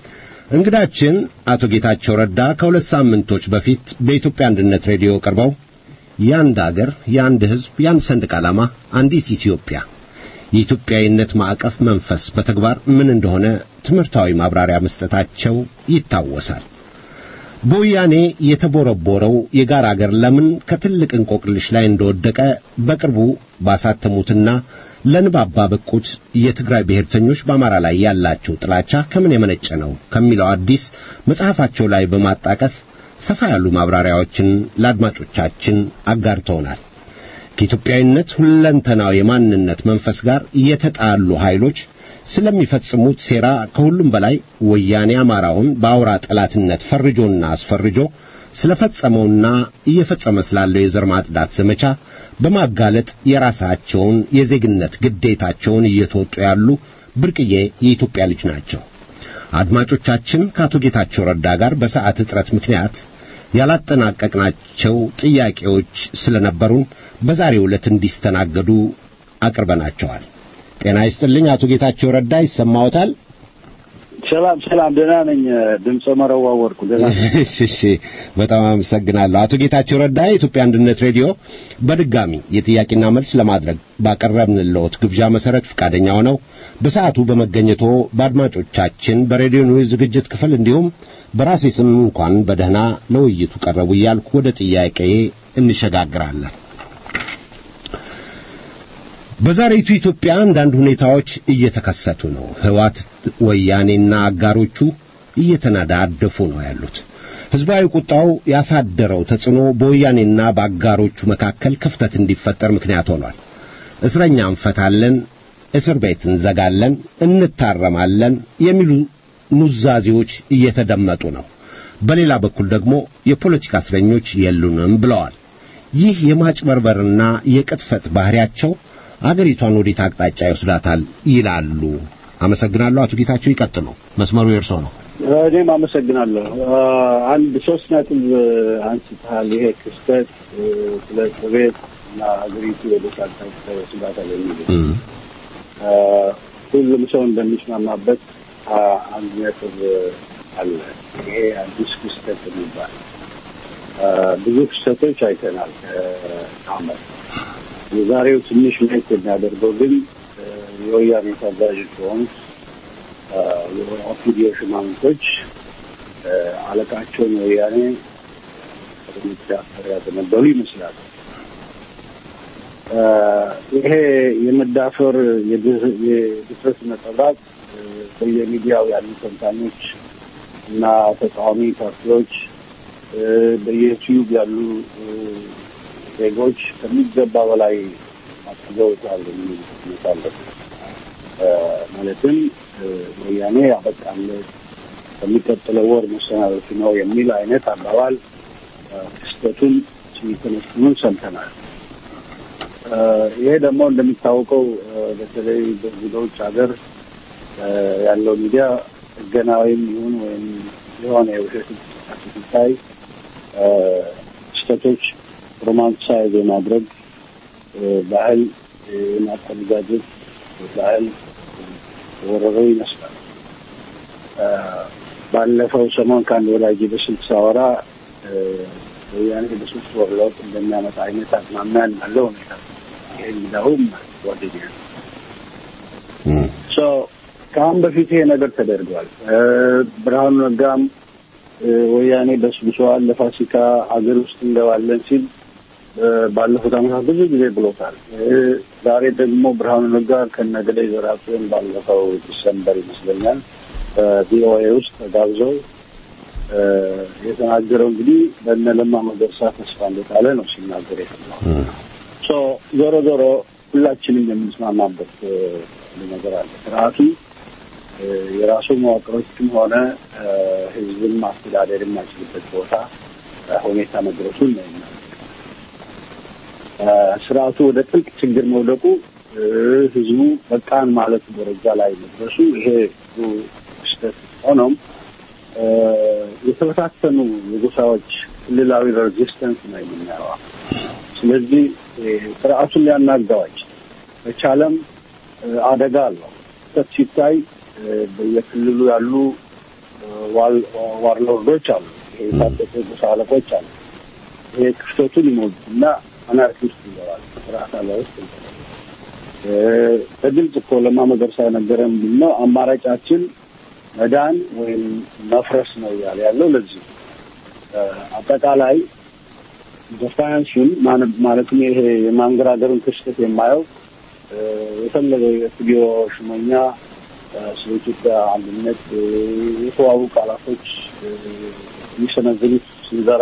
እንግዳችን አቶ ጌታቸው ረዳ ከሁለት ሳምንቶች በፊት በኢትዮጵያ አንድነት ሬዲዮ ቀርበው የአንድ አገር፣ የአንድ ሕዝብ፣ የአንድ ሰንደቅ ዓላማ፣ አንዲት ኢትዮጵያ የኢትዮጵያዊነት ማዕቀፍ መንፈስ በተግባር ምን እንደሆነ ትምህርታዊ ማብራሪያ መስጠታቸው ይታወሳል። በወያኔ የተቦረቦረው የጋራ አገር ለምን ከትልቅ እንቆቅልሽ ላይ እንደወደቀ በቅርቡ ባሳተሙትና ለንባብ ባበቁት የትግራይ ብሔርተኞች በአማራ ላይ ያላቸው ጥላቻ ከምን የመነጨ ነው ከሚለው አዲስ መጽሐፋቸው ላይ በማጣቀስ ሰፋ ያሉ ማብራሪያዎችን ለአድማጮቻችን አጋርተውናል። ከኢትዮጵያዊነት ሁለንተናዊ የማንነት መንፈስ ጋር የተጣሉ ኃይሎች ስለሚፈጽሙት ሴራ ከሁሉም በላይ ወያኔ አማራውን በአውራ ጠላትነት ፈርጆና አስፈርጆ ስለፈጸመውና እየፈጸመ ስላለው የዘር ማጽዳት ዘመቻ በማጋለጥ የራሳቸውን የዜግነት ግዴታቸውን እየተወጡ ያሉ ብርቅዬ የኢትዮጵያ ልጅ ናቸው። አድማጮቻችን ከአቶ ጌታቸው ረዳ ጋር በሰዓት እጥረት ምክንያት ያላጠናቀቅናቸው ጥያቄዎች ስለነበሩን በዛሬው ዕለት እንዲስተናገዱ አቅርበናቸዋል። ጤና ይስጥልኝ አቶ ጌታቸው ረዳ ይሰማዎታል? ሰላም ሰላም፣ ደህና ነኝ። ድምፀ መረዋ ወርቁ ደህና ነኝ። እሺ እሺ፣ በጣም አመሰግናለሁ አቶ ጌታቸው ረዳ። የኢትዮጵያ አንድነት ሬዲዮ በድጋሚ የጥያቄና መልስ ለማድረግ ባቀረብንልዎት ግብዣ መሰረት ፈቃደኛ ሆነው በሰዓቱ በመገኘቶ በአድማጮቻችን በሬዲዮ ኒውዝ ዝግጅት ክፍል እንዲሁም በራሴ ስም እንኳን በደህና ለውይይቱ ቀረቡ እያልኩ ወደ ጥያቄ እንሸጋግራለን። በዛሬቱ ኢትዮጵያ አንዳንድ ሁኔታዎች እየተከሰቱ ነው። ህዋት ወያኔና አጋሮቹ እየተናዳደፉ ነው ያሉት። ህዝባዊ ቁጣው ያሳደረው ተጽዕኖ በወያኔና በአጋሮቹ መካከል ክፍተት እንዲፈጠር ምክንያት ሆኗል። እስረኛ እንፈታለን፣ እስር ቤት እንዘጋለን፣ እንታረማለን የሚሉ ኑዛዜዎች እየተደመጡ ነው። በሌላ በኩል ደግሞ የፖለቲካ እስረኞች የሉንም ብለዋል። ይህ የማጭበርበርና የቅጥፈት ባህሪያቸው አገሪቷን ወዴት አቅጣጫ ይወስዳታል ይላሉ። አመሰግናለሁ። አቶ ጌታቸው ይቀጥሉ። መስመሩ የእርሶ ነው። እኔም አመሰግናለሁ። አንድ ሶስት ነጥብ አንስተሃል። ይሄ ክስተት ስለ እስር ቤት እና ሀገሪቱ ወደ አቅጣጫ ይወስዳታል የሚል ሁሉም ሰው እንደሚስማማበት አንድ ነጥብ አለ። ይሄ አዲስ ክስተት የሚባል ብዙ ክስተቶች አይተናል ከአመት የዛሬው ትንሽ ለየት የሚያደርገው ግን የወያኔ ታዛዦች የሆኑት የኦፒዲዮ ሽማምንቶች አለቃቸውን ወያኔ እርምጃ ያዘነበሉ ይመስላል። ይሄ የመዳፈር የድፍረት ነጸብራቅ በየሚዲያው ያሉ ተንታኞች እና ተቃዋሚ ፓርቲዎች በየዩቲዩብ ያሉ ዜጎች ከሚገባ በላይ አስገውታል የሚል ስሜት አለ። ማለትም ወያኔ ያበቃለት በሚቀጥለው ወር መሰናበቱ ነው የሚል አይነት አባባል ክስተቱን ሲተነትኑን ሰምተናል። ይሄ ደግሞ እንደሚታወቀው በተለይ በዚህ በውጭ ሀገር ያለው ሚዲያ ጥገናዊም ይሁን ወይም የሆነ የውሸት እንቅስቃሴ ሲታይ ክስተቶች ሮማንሳይዝ የማድረግ ባህል የማቆነጃጀት ባህል ወረረው ይመስላል። ባለፈው ሰሞን ከአንድ ወዳጅ በስልክ ሳወራ ወያኔ በሶስት ወር ለውጥ እንደሚያመጣ አይነት አዝማሚያ ያለው ሁኔታ ይህ እንዲሁም ጓደኛ ከአሁን በፊት ይሄ ነገር ተደርጓል። ብርሃኑ ነጋም ወያኔ በስብሰዋል ለፋሲካ ሀገር ውስጥ እንገባለን ሲል ባለፉት ዓመታት ብዙ ጊዜ ብሎታል። ዛሬ ደግሞ ብርሃኑ ነጋ ከነገሌ ዘራፊውን ባለፈው ዲሰምበር ይመስለኛል በቪኦኤ ውስጥ ተጋብዘው የተናገረው እንግዲህ በእነ ለማ መገርሳ ተስፋ እንደጣለ ነው ሲናገር የሰማው። ዞሮ ዞሮ ሁላችንም የምንስማማበት ነገር አለ። ስርዓቱ የራሱ መዋቅሮችም ሆነ ህዝብን ማስተዳደር የማይችልበት ቦታ ሁኔታ መድረሱን ነው ስርዓቱ ወደ ጥልቅ ችግር መውደቁ ህዝቡ በቃን ማለት ደረጃ ላይ መድረሱ ይሄ ክስተት ሆኖም የተበታተኑ የጎሳዎች ክልላዊ ሬዚስተንስ ነው የምናየዋ። ስለዚህ ስርዓቱን ሊያናጋዋች በቻለም አደጋ አለው። ክስተት ሲታይ በየክልሉ ያሉ ዋርሎርዶች አሉ፣ የታጠቁ ጎሳ አለቆች አሉ። ይሄ ክፍተቱን ይሞሉ እና አናርኪ ውስጥ ይገባል፣ ስርዓት አለ ውስጥ ይገባል። በግልጽ እኮ ለማ መገርሳ የነገረ ምንድን ነው አማራጫችን መዳን ወይም መፍረስ ነው እያለ ያለው ለዚህ አጠቃላይ ደፋያንሱን ማለትም ይሄ የማንገራገሩን ክስተት የማየው የፈለገ የስቱዲዮ ሽመኛ ስለ ኢትዮጵያ አንድነት የተዋቡ ቃላቶች የሚሰነዝሩት ስንዘራ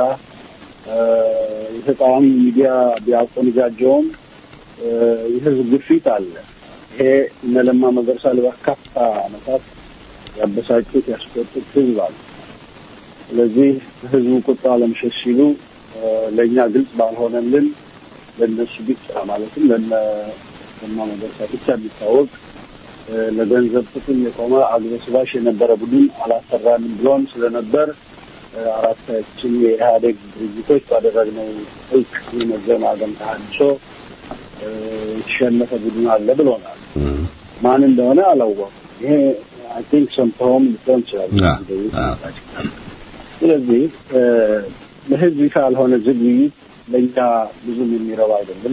የተቃዋሚ ሚዲያ ቢያቆንጃጀውም የህዝብ ግፊት አለ። ይሄ እነ ለማ መገርሳ ለበርካታ ዓመታት ያበሳጩት ያስቆጡት ህዝብ አለ። ስለዚህ ህዝቡ ቁጣ ለመሸሽ ሲሉ ለእኛ ግልጽ ባልሆነልን ለእነሱ ብቻ ማለትም ለነ ለማ መገርሳ ብቻ የሚታወቅ ለገንዘብ ጥቅም የቆመ አግበስባሽ የነበረ ቡድን አላሰራንም ብሎን ስለነበር አራታችን የኢህአዴግ ድርጅቶች ባደረግነው ጥልቅ የመገማገም ተሃድሶ የተሸነፈ ቡድን አለ ብሎናል። ማን እንደሆነ አላወቅም። ይሄ አይ ቲንክ ሰምተውም ሊሆን ይችላል። ስለዚህ ለህዝብ ይፋ ያልሆነ ዝግ ውይይት ለእኛ ብዙም የሚረባ አይደለም።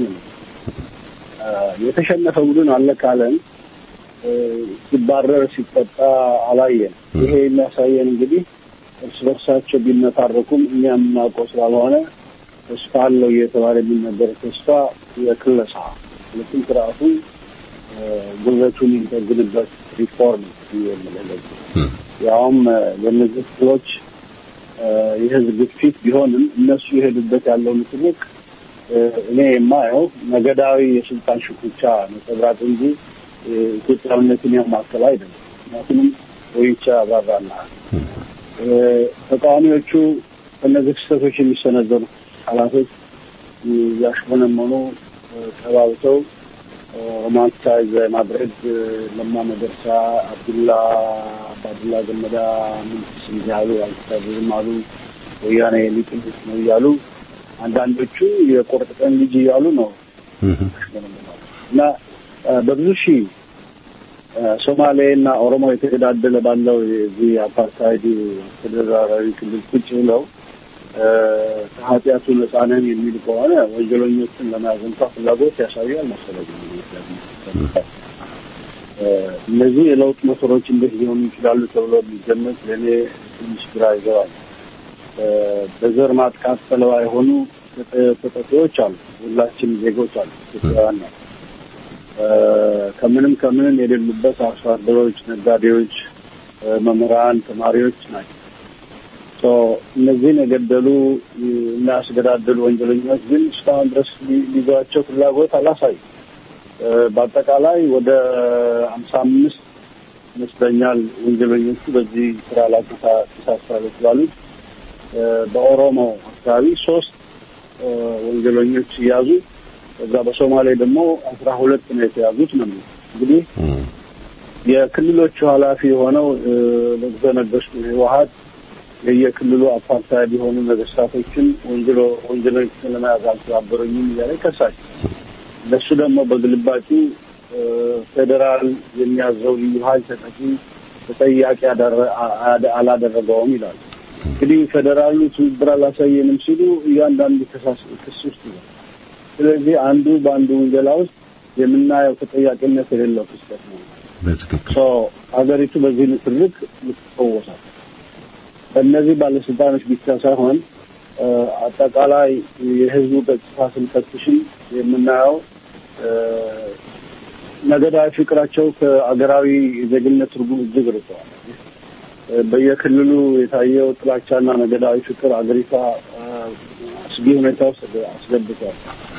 የተሸነፈ ቡድን አለ ካለን ሲባረር ሲጠጣ አላየን። ይሄ የሚያሳየን እንግዲህ እርስ በርሳቸው ቢነታረኩም እኛ የምናውቀው ስላልሆነ ተስፋ አለው እየተባለ የሚነገር ተስፋ የክለሳ ሁለቱም ስርዓቱ ጉልበቱን የሚጠግንበት ሪፎርም የምለለግ ያውም ለእነዚህ ክፍሎች የህዝብ ግፊት ቢሆንም እነሱ የሄዱበት ያለው ምትልቅ እኔ የማየው ነገዳዊ የስልጣን ሽኩቻ ነጸብራቅ እንጂ ኢትዮጵያዊነትን ያማከል አይደለም። ምክንያቱም ወይቻ አብራራልሃል። ተቃዋሚዎቹ ከእነዚህ ክስተቶች የሚሰነዘሩ ቃላቶች ያሽሞነመኑ ተባብተው ሮማንቲሳይዝ ማድረግ ለማ መገርሳ፣ አብዱላ አባዱላ ገመዳ ምን ስም ያሉ አልተሳብም አሉ ወያኔ ሊጥሉት ነው እያሉ አንዳንዶቹ የቁርጥ ቀን ልጅ እያሉ ነው እና በብዙ ሺህ ሶማሌ እና ኦሮሞ የተገዳደለ ባለው የዚህ አፓርታይድ ተደራራዊ ክልል ቁጭ ብለው ከኃጢአቱ ነፃ ነን የሚል ከሆነ ወንጀለኞችን ለመያዝ እንኳ ፍላጎት ያሳያል መሰለኝ። እነዚህ የለውጥ ሞተሮች እንዴት ሊሆኑ ይችላሉ ተብሎ የሚገመት ለእኔ ትንሽ ግራ ይገባል። በዘር ማጥቃት ሰለባ የሆኑ ተጠቂዎች አሉ። ሁላችን ዜጎች አሉ፣ ኢትዮጵያውያን ነው። ከምንም ከምንም የሌሉበት አርሶ አደሮች፣ ነጋዴዎች፣ መምህራን፣ ተማሪዎች ናቸው። እነዚህን የገደሉ እና ያስገዳደሉ ወንጀለኞች ግን እስካሁን ድረስ ሊይዟቸው ፍላጎት አላሳዩ። በአጠቃላይ ወደ ሀምሳ አምስት ይመስለኛል ወንጀለኞቹ በዚህ ስራ ላይ ተሳትፏል የተባሉት በኦሮሞ አካባቢ ሶስት ወንጀለኞች ሲያዙ ከዛ በሶማሌ ደግሞ አስራ ሁለት ነው የተያዙት ነው እንግዲህ የክልሎቹ ኃላፊ የሆነው ንጉሠ ነገሥቱ ህወሀት የየክልሉ አፓርታይድ የሆኑ ነገስታቶችን ወንጀሎ ወንጀለኞችን ለመያዝ አልተባበሩኝም እያለ ይከሳል። እነሱ ደግሞ በግልባጩ ፌዴራል የሚያዘው ልዩ ኃይል ተጠቂ ተጠያቂ አላደረገውም ይላሉ። እንግዲህ ፌዴራሉ ትብብር አላሳየንም ሲሉ እያንዳንዱ ክስ ውስጥ ይዛል። ስለዚህ አንዱ በአንዱ ውንጀላ ውስጥ የምናየው ተጠያቂነት የሌለው ክስተት ነው። በትክክል ሀገሪቱ በዚህ ንትርክ ልትፈወሳል። በእነዚህ ባለስልጣኖች ብቻ ሳይሆን አጠቃላይ የህዝቡ ገጽታ ስንፈትሽም የምናየው ነገዳዊ ፍቅራቸው ከአገራዊ የዜግነት ትርጉም እጅግ ርቀዋል። በየክልሉ የታየው ጥላቻና ነገዳዊ ፍቅር አገሪቷ አስጊ ሁኔታ ውስጥ አስገብቷል።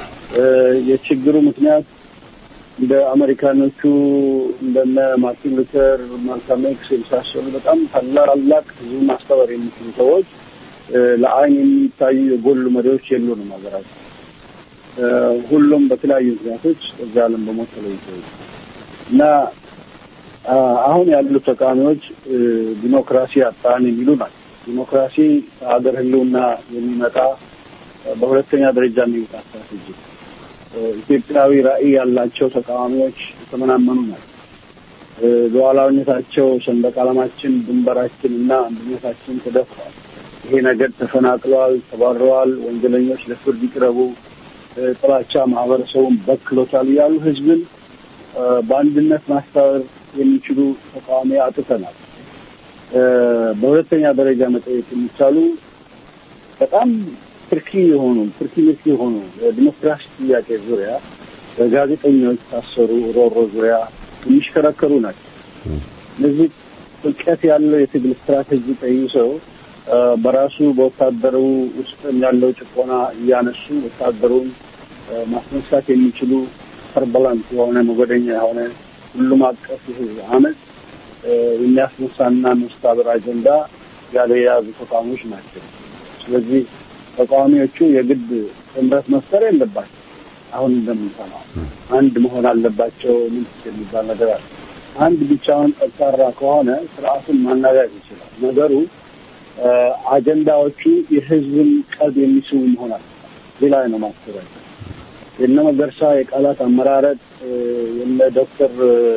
የችግሩ ምክንያት እንደ አሜሪካኖቹ እንደነ ማርቲን ሉተር፣ ማልካም ኤክስ የመሳሰሉ በጣም ታላላቅ ህዝብ ማስተባበር የሚችሉ ሰዎች ለአይን የሚታዩ የጎሉ መሪዎች የሉንም ሀገራችን። ሁሉም በተለያዩ ምክንያቶች እዚህ ዓለም በሞት ተለይተው እና አሁን ያሉ ተቃዋሚዎች ዲሞክራሲ አጣን የሚሉ ናቸው። ዲሞክራሲ ከሀገር ህልውና የሚመጣ በሁለተኛ ደረጃ የሚመጣ ስትራቴጂ ኢትዮጵያዊ ራዕይ ያላቸው ተቃዋሚዎች የተመናመኑ ናቸው። ሉዓላዊነታቸው፣ ሰንደቅ ዓላማችን፣ ድንበራችን እና አንድነታችን ተደፍሯል። ይሄ ነገር ተፈናቅለዋል፣ ተባረዋል፣ ወንጀለኞች ለፍርድ ይቅረቡ፣ ጥላቻ ማህበረሰቡን በክሎታል እያሉ ህዝብን በአንድነት ማስተባበር የሚችሉ ተቃዋሚ አጥተናል። በሁለተኛ ደረጃ መጠየቅ የሚቻሉ በጣም ትርኪ የሆኑ ትርኪ ምርኪ የሆኑ የዲሞክራሲ ጥያቄ ዙሪያ በጋዜጠኞች ታሰሩ ሮሮ ዙሪያ የሚሽከረከሩ ናቸው። እነዚህ ጥልቀት ያለው የትግል ስትራቴጂ ቀይሰው በራሱ በወታደሩ ውስጥ ያለው ጭቆና እያነሱ ወታደሩን ማስነሳት የሚችሉ ፐርበላንት የሆነ ሞገደኛ የሆነ ሁሉም አቀፍ የህዝብ አመፅ የሚያስነሳና መስታበር አጀንዳ ያለ የያዙ ተቃዋሚዎች ናቸው። ስለዚህ ተቃዋሚዎቹ የግድ ጥምረት መፍጠር የለባቸው። አሁን እንደምንሰማው አንድ መሆን አለባቸው። ምን የሚባል ነገር አለ። አንድ ብቻውን ጠንካራ ከሆነ ስርዓቱን ማናጋት ይችላል። ነገሩ አጀንዳዎቹ የህዝብን ቀልብ የሚስቡ መሆን አለ። እዚህ ላይ ነው ማስተባበል። የነ መገርሳ የቃላት አመራረጥ የነ ዶክተር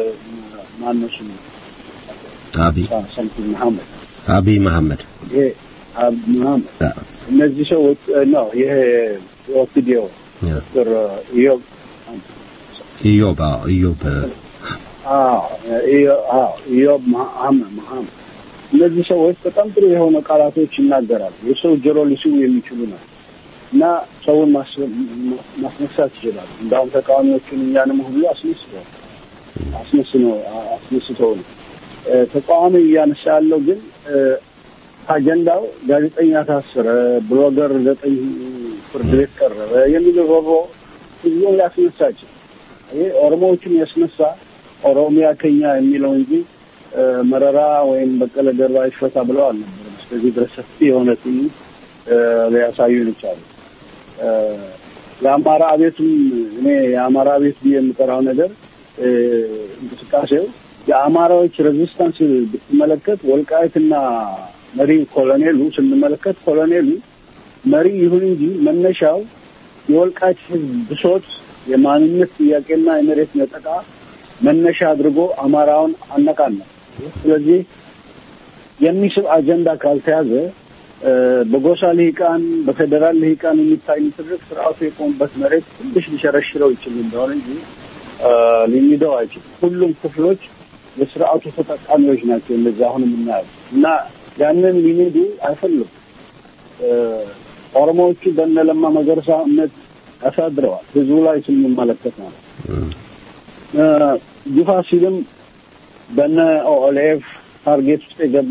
ማነሱ አብይ ሰምቲንግ መሐመድ አብይ መሐመድ ይሄ መሐመድ እነዚህ ሰዎች ነው ይሄ ኦፒዲዮ ዶክተር ኢዮብ ኢዮብ አዎ፣ ኢዮብ ኢዮብ መሐመድ መሐመድ እነዚህ ሰዎች በጣም ጥሩ የሆነ ቃላቶች ይናገራሉ። የሰው ጆሮ ሊስቡ የሚችሉ ናቸው እና ሰውን ማስነሳት ይችላሉ። እንዳሁም ተቃዋሚዎቹን እኛንም ሁሉ አስነስተዋል። አስመስኖ አስመስተው ነው ተቃዋሚ እያነሳ ያለው ግን አጀንዳው ጋዜጠኛ ታሰረ፣ ብሎገር ዘጠኝ ፍርድ ቤት ቀረበ የሚል ሮሮ ህዝቡን ሊያስነሳቸው ይህ ኦሮሞዎችን ያስነሳ ኦሮሚያ ከኛ የሚለው እንጂ መረራ ወይም በቀለ ገርባ ይፈታ ብለው አልነበረም። እስከዚህ ድረስ ሰፊ የሆነ ትዕይንት ሊያሳዩን ይቻሉ። የአማራ አቤቱም እኔ የአማራ አቤት ብዬ የምጠራው ነገር እንቅስቃሴው የአማራዎች ሬዚስታንስ ብትመለከት ወልቃይትና መሪ ኮሎኔሉ ስንመለከት ኮሎኔሉ መሪ ይሁን እንጂ መነሻው የወልቃይት ህዝብ ብሶት፣ የማንነት ጥያቄና የመሬት ነጠቃ መነሻ አድርጎ አማራውን አነቃነ። ስለዚህ የሚስብ አጀንዳ ካልተያዘ በጎሳ ልሂቃን፣ በፌዴራል ልሂቃን የሚታይ ትርክ ስርዓቱ የቆሙበት መሬት ትንሽ ሊሸረሽረው ይችል እንደሆነ እንጂ ሊሚደው አይችልም። ሁሉም ክፍሎች የስርዓቱ ተጠቃሚዎች ናቸው። እነዚህ አሁን የምናየው እና ያንን ሊሚዱ አይፈልጉም። ኦሮሞዎቹ በእነ ለማ መገርሳ እምነት ያሳድረዋል። ህዝቡ ላይ ስንመለከት ማለት ግፋ ሲልም በነ ኦኤልኤፍ ታርጌት ውስጥ የገባ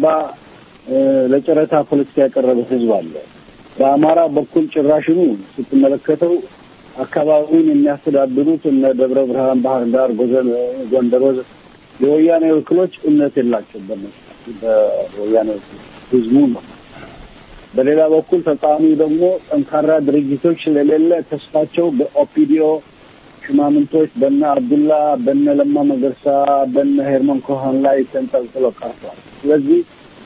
ለጨረታ ፖለቲካ ያቀረበ ህዝብ አለ። በአማራ በኩል ጭራሽኑ ስትመለከተው አካባቢውን የሚያስተዳድሩት እነ ደብረ ብርሃን፣ ባህር ዳር፣ ጎንደር ወዘ የወያኔ ወክሎች እምነት የላቸው በነሱ በወያኔ ህዝቡ ነው። በሌላ በኩል ተቃዋሚው ደግሞ ጠንካራ ድርጅቶች ስለሌለ ተስፋቸው በኦፒዲዮ ሽማምንቶች በነ አብዱላ በነ ለማ መገርሳ በነ ሄርመን ኮሃን ላይ ተንጠልጥለው ቀርተዋል። ስለዚህ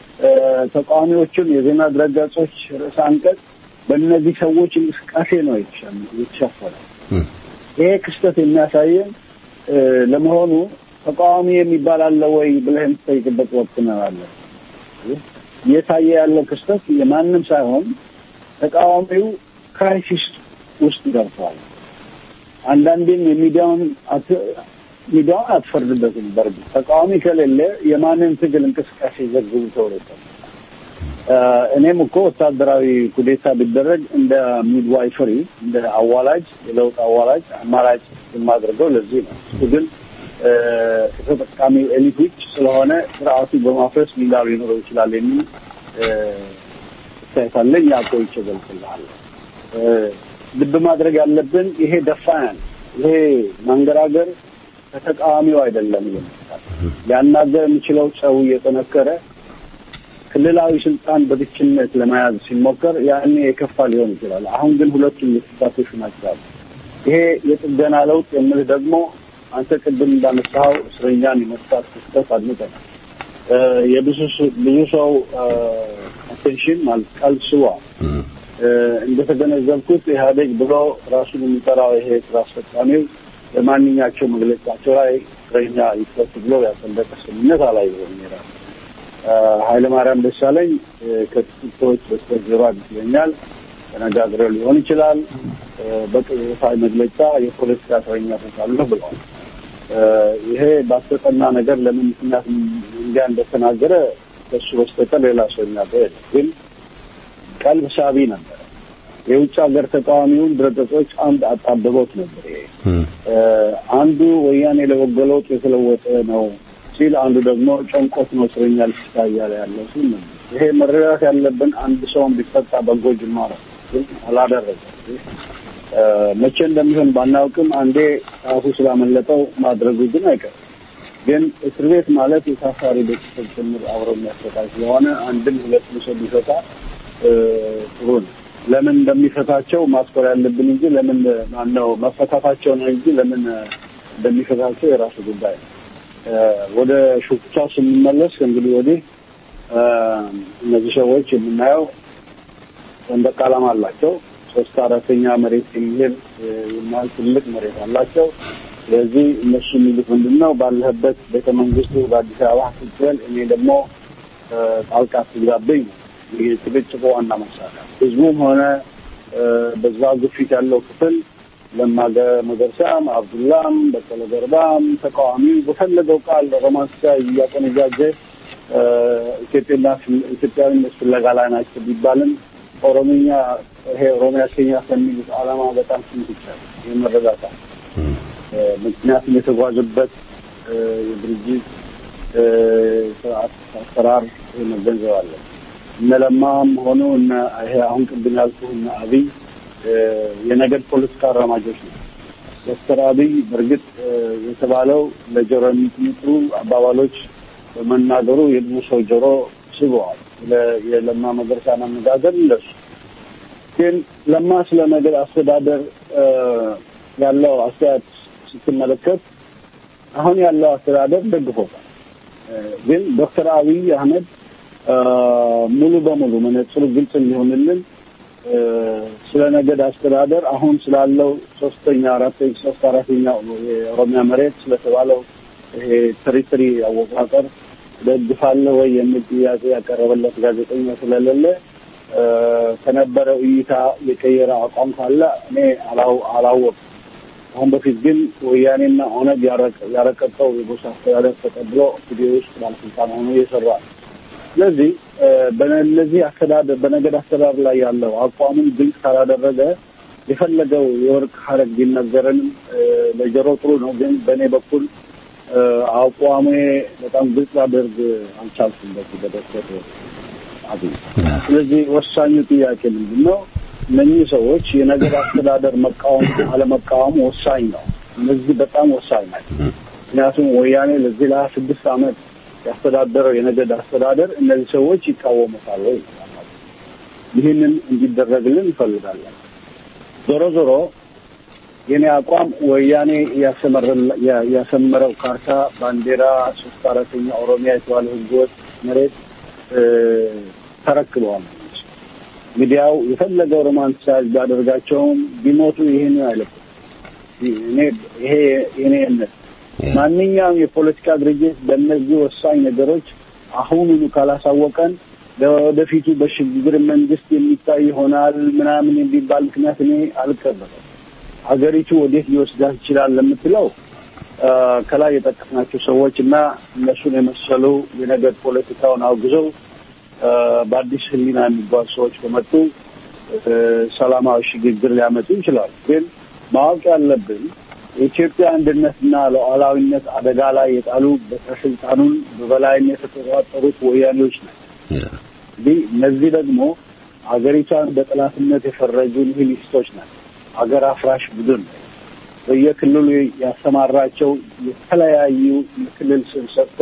ተቃዋሚዎቹን የዜና ድረገጾች ርዕሰ አንቀጽ በእነዚህ ሰዎች እንቅስቃሴ ነው የተሸፈነ። ይሄ ክስተት የሚያሳየን ለመሆኑ ተቃዋሚ የሚባል አለ ወይ ብለህ የምትጠይቅበት ወቅት ነው ያለ። እየታየ ያለው ክስተት የማንም ሳይሆን ተቃዋሚው ክራይሲስ ውስጥ ገብቷል። አንዳንዴም የሚዲያውን ሚዲያውን አትፈርድበትም። በእርግጥ ተቃዋሚ ከሌለ የማንን ትግል እንቅስቃሴ ዘግቡ ተብሎ እኔም እኮ ወታደራዊ ኩዴታ ቢደረግ እንደ ሚድዋይፈሪ እንደ አዋላጅ የለውጥ አዋላጅ አማራጭ የማድረገው ለዚህ ነው። እሱ ግን ከተጠቃሚ ኤሊቶች ስለሆነ ስርዓቱ በማፍረስ ሚላ ሊኖረው ይችላል የሚል አስተያየት አለኝ። ያቆይቼ እገልጽልሃለሁ። ልብ ማድረግ ያለብን ይሄ ደፋን ይሄ ማንገራገር ከተቃዋሚው አይደለም ይመስላል። ሊያናገር የሚችለው ሰው እየጠነከረ ክልላዊ ስልጣን በብቸኝነት ለመያዝ ሲሞከር ያኔ የከፋ ሊሆን ይችላል። አሁን ግን ሁለቱም የተሳተፉ ናቸው። ይሄ የጥገና ለውጥ የምልህ ደግሞ አንተ ቅድም እንዳነሳኸው እስረኛን የመፍታት ክስተት አድምጠናል። የብዙ ብዙ ሰው አቴንሽን ማለት ቀልብ ስቧል። እንደተገነዘብኩት ኢህአዴግ ብሎ ራሱን የሚጠራው ይሄ ስራ አስፈጻሚው በማንኛቸው መግለጫቸው ላይ እስረኛ ይፈቱ ብሎ ያጸደቀ ስምምነት አላየሁም። ይላል ኃይለ ማርያም ደሳለኝ ከጥቂት ሰዎች በስተጀርባ ይመስለኛል ተነጋግረው ሊሆን ይችላል። በቅጽታ መግለጫ የፖለቲካ እስረኛ ፈታለሁ ብለዋል። ይሄ ባስተጠና ነገር ለምን ምክንያት እንዲያ እንደተናገረ ከሱ በስተቀር ሌላ ሰው የሚያውቀው የለም። ግን ቀልብ ሳቢ ነበር። የውጭ ሀገር ተቃዋሚውን ድረገጾች አንድ አጣብበውት ነበር። ይሄ አንዱ ወያኔ ለበጎ ለውጥ የተለወጠ ነው ሲል፣ አንዱ ደግሞ ጨንቆት ነው እስረኛ ልፍታ እያለ ያለው ሲል ነበር። ይሄ መረዳት ያለብን አንድ ሰውን ቢፈታ በጎ ጅማሮ ግን አላደረገም። መቼ እንደሚሆን ባናውቅም አንዴ ጣቱ ስላመለጠው ማድረጉ ግን አይቀርም። ግን እስር ቤት ማለት የታሳሪ ቤተሰብ ጭምር አብሮ የሚያስፈታ ስለሆነ አንድም ሁለት ሰው ቢፈታ ጥሩ ነው። ለምን እንደሚፈታቸው ማስኮር ያለብን እንጂ ለምን ማነው መፈታታቸው ነው እንጂ ለምን እንደሚፈታቸው የራሱ ጉዳይ ነው። ወደ ሹክቻ ስንመለስ እንግዲህ ወዲህ እነዚህ ሰዎች የምናየው ሰንደቅ ዓላማ አላቸው። ሶስት አራተኛ መሬት የሚሄድ የሚያህል ትልቅ መሬት አላቸው። ስለዚህ እነሱ የሚሉት ምንድን ነው? ባለህበት ቤተ መንግስቱ በአዲስ አበባ ስትል እኔ ደግሞ ጣልቃ ትግባብኝ ነው የጭቅጭቁ ዋና መሳሪያ። ህዝቡም ሆነ በዛ ግፊት ያለው ክፍል ለማገ መገርሳም፣ አብዱላም፣ በቀለ ገርባም ተቃዋሚ በፈለገው ቃል ሮማንስ እያቆነጃጀ ኢትዮጵያና ኢትዮጵያዊነት ፍለጋ ላይ ናቸው ቢባልም ኦሮምኛ ይሄ ኦሮሚያ ኬኛ ከሚሉት ዓላማ በጣም ትንሽ ይቻላል። ይህ መረዳት ምክንያቱም የተጓዙበት የድርጅት ስርዓት አሰራር መገንዘብ አለ። እነ ለማም ሆኑ እነ ይሄ አሁን ቅድም ያልኩህ እነ አብይ የነገድ ፖለቲካ አራማጆች ነው። ዶክተር አብይ በእርግጥ የተባለው ለጆሮ የሚጥሩ አባባሎች በመናገሩ የብዙ ሰው ጆሮ ስበዋል። የለማ መገርሳን አነጋገር እንደሱ ግን ለማ ስለ ነገድ አስተዳደር ያለው አስተያየት ስትመለከት አሁን ያለው አስተዳደር ደግፎታል። ግን ዶክተር አብይ አህመድ ሙሉ በሙሉ መነጽሩ ግልጽ እንዲሆንልን ስለ ነገድ አስተዳደር አሁን ስላለው ሶስተኛ አራተኛ ሶስት አራተኛ የኦሮሚያ መሬት ስለተባለው ይሄ ቴሪቶሪ አወቃቀር ደግፋለህ ወይ የሚል ጥያቄ ያቀረበለት ጋዜጠኛ ስለሌለ ከነበረው እይታ የቀየረ አቋም ካለ እኔ አላወቅም። አሁን በፊት ግን ወያኔና ኦነግ ያረቀቀው የጎሳ አስተዳደር ተቀብሎ ቪዲዮ ውስጥ ባለስልጣን ሆኖ እየሰራ ነው። ስለዚህ በነዚህ አስተዳደር በነገድ አስተዳደር ላይ ያለው አቋሙን ግልጽ ካላደረገ የፈለገው የወርቅ ሀረግ ቢነገረንም ለጆሮ ጥሩ ነው። ግን በእኔ በኩል አቋሜ በጣም ግልጽ ላደርግ አልቻልኩም በዚህ በዶክተር አብይ። ስለዚህ ወሳኙ ጥያቄ ምንድን ነው? እነኚህ ሰዎች የነገድ አስተዳደር መቃወም አለመቃወሙ ወሳኝ ነው። እነዚህ በጣም ወሳኝ ናቸው። ምክንያቱም ወያኔ ለዚህ ለሀያ ስድስት ዓመት ያስተዳደረው የነገድ አስተዳደር እነዚህ ሰዎች ይቃወሙታል ወይ? ይህንን እንዲደረግልን እንፈልጋለን። ዞሮ ዞሮ የኔ አቋም ወያኔ ያሰመረው ካርታ፣ ባንዲራ፣ ሶስት አራተኛ ኦሮሚያ የተባለ ህገወጥ መሬት ተረክበዋል። ሚዲያው የፈለገው ሮማንቲሳይዝ ቢያደርጋቸውም ቢሞቱ ይህን አይለቁም። ይሄ የኔ እምነት ማንኛውም የፖለቲካ ድርጅት በእነዚህ ወሳኝ ነገሮች አሁኑኑ ካላሳወቀን ለወደፊቱ በሽግግር መንግስት የሚታይ ይሆናል ምናምን የሚባል ምክንያት እኔ አልቀበለም። ሀገሪቱ ወዴት ሊወስዳት ይችላል ለምትለው ከላይ የጠቀስናቸው ሰዎች እና እነሱን የመሰሉ የነገድ ፖለቲካውን አውግዘው በአዲስ ህሊና የሚጓዙ ሰዎች ከመጡ ሰላማዊ ሽግግር ሊያመጡ ይችላሉ። ግን ማወቅ ያለብን የኢትዮጵያ አንድነትና ሉዓላዊነት አደጋ ላይ የጣሉ በስልጣኑን በበላይነት የተቆጣጠሩት ወያኔዎች ናቸው። እንግዲህ እነዚህ ደግሞ አገሪቷን በጠላትነት የፈረጁ ኒሂሊስቶች ናቸው። አገር አፍራሽ ቡድን በየክልሉ ያሰማራቸው የተለያዩ የክልል ስም ሰጥቶ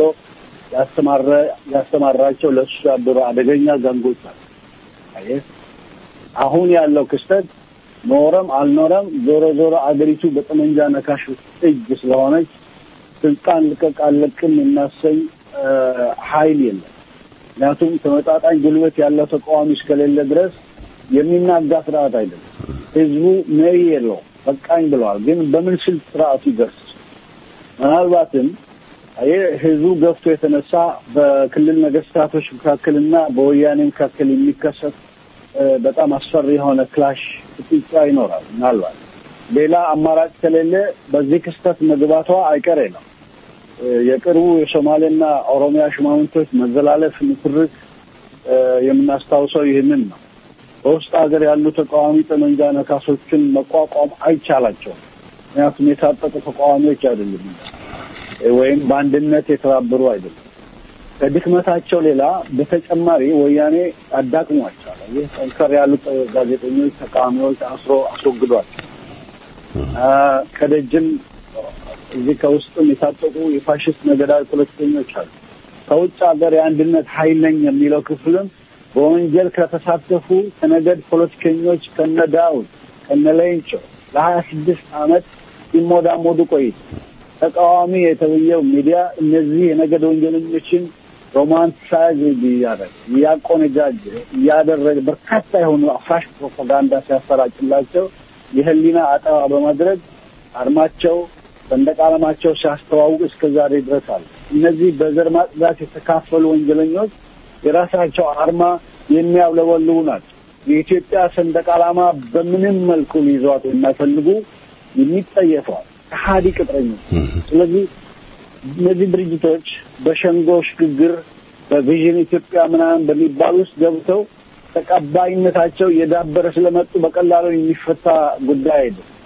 ያስተማራቸው ለእሱ ያደሩ አደገኛ ዘንጎች ናቸው። አየህ አሁን ያለው ክስተት ኖረም አልኖረም ዞሮ ዞሮ አገሪቱ በጠመንጃ ነካሽ እጅ ስለሆነች ስልጣን ልቀቅ አልለቅም የሚያሰኝ ኃይል የለም። ምክንያቱም ተመጣጣኝ ጉልበት ያለው ተቃዋሚ እስከሌለ ድረስ የሚናጋ ስርዓት አይደለም። ህዝቡ መሪ የለውም፣ በቃኝ ብለዋል። ግን በምን ስልት ስርዓቱ ይገርስ? ምናልባትም ይህ ህዝቡ ገፍቶ የተነሳ በክልል ነገስታቶች መካከልና በወያኔ መካከል የሚከሰት በጣም አስፈሪ የሆነ ክላሽ ፍጥጫ ይኖራል። ምናልባት ሌላ አማራጭ ከሌለ በዚህ ክስተት መግባቷ አይቀሬ ነው። የቅርቡ የሶማሌና ኦሮሚያ ሽማምንቶች መዘላለፍ፣ ንትርክ የምናስታውሰው ይህንን ነው። በውስጥ ሀገር ያሉ ተቃዋሚ ጠመንጃ ነካሶችን መቋቋም አይቻላቸውም። ምክንያቱም የታጠቁ ተቃዋሚዎች አይደሉም ወይም በአንድነት የተባበሩ አይደሉም። ከድክመታቸው ሌላ በተጨማሪ ወያኔ አዳክሟቸዋል። ይህ ጠንከር ያሉ ጋዜጠኞች፣ ተቃዋሚዎች አስሮ አስወግዷቸው ከደጅም እዚህ ከውስጥም የታጠቁ የፋሽስት ነገዳዊ ፖለቲከኞች አሉ። ከውጭ ሀገር የአንድነት ኃይል ነኝ የሚለው ክፍልም በወንጀል ከተሳተፉ ከነገድ ፖለቲከኞች ከነ ዳውድ ከነ ሌንጮ ለሀያ ስድስት ዓመት ሲሞዳሞዱ ቆይቶ ተቃዋሚ የተብየው ሚዲያ እነዚህ የነገድ ወንጀለኞችን ሮማንቲሳይዝ እያደረገ እያቆነጃጀ እያደረገ በርካታ የሆኑ አፍራሽ ፕሮፓጋንዳ ሲያሰራጭላቸው የህሊና አጠባ በማድረግ አርማቸው ሰንደቅ ዓላማቸው ሲያስተዋውቅ እስከ ዛሬ ድረስ አለ። እነዚህ በዘር ማጽዳት የተካፈሉ ወንጀለኞች የራሳቸው አርማ የሚያውለበልቡ ናቸው። የኢትዮጵያ ሰንደቅ ዓላማ በምንም መልኩ ሊይዟት የማይፈልጉ የሚጠየፈዋል ከሀዲ ቅጥረኞች። ስለዚህ እነዚህ ድርጅቶች በሸንጎ ሽግግር በቪዥን ኢትዮጵያ ምናምን በሚባል ውስጥ ገብተው ተቀባይነታቸው እየዳበረ ስለመጡ በቀላሉ የሚፈታ ጉዳይ አይደለም።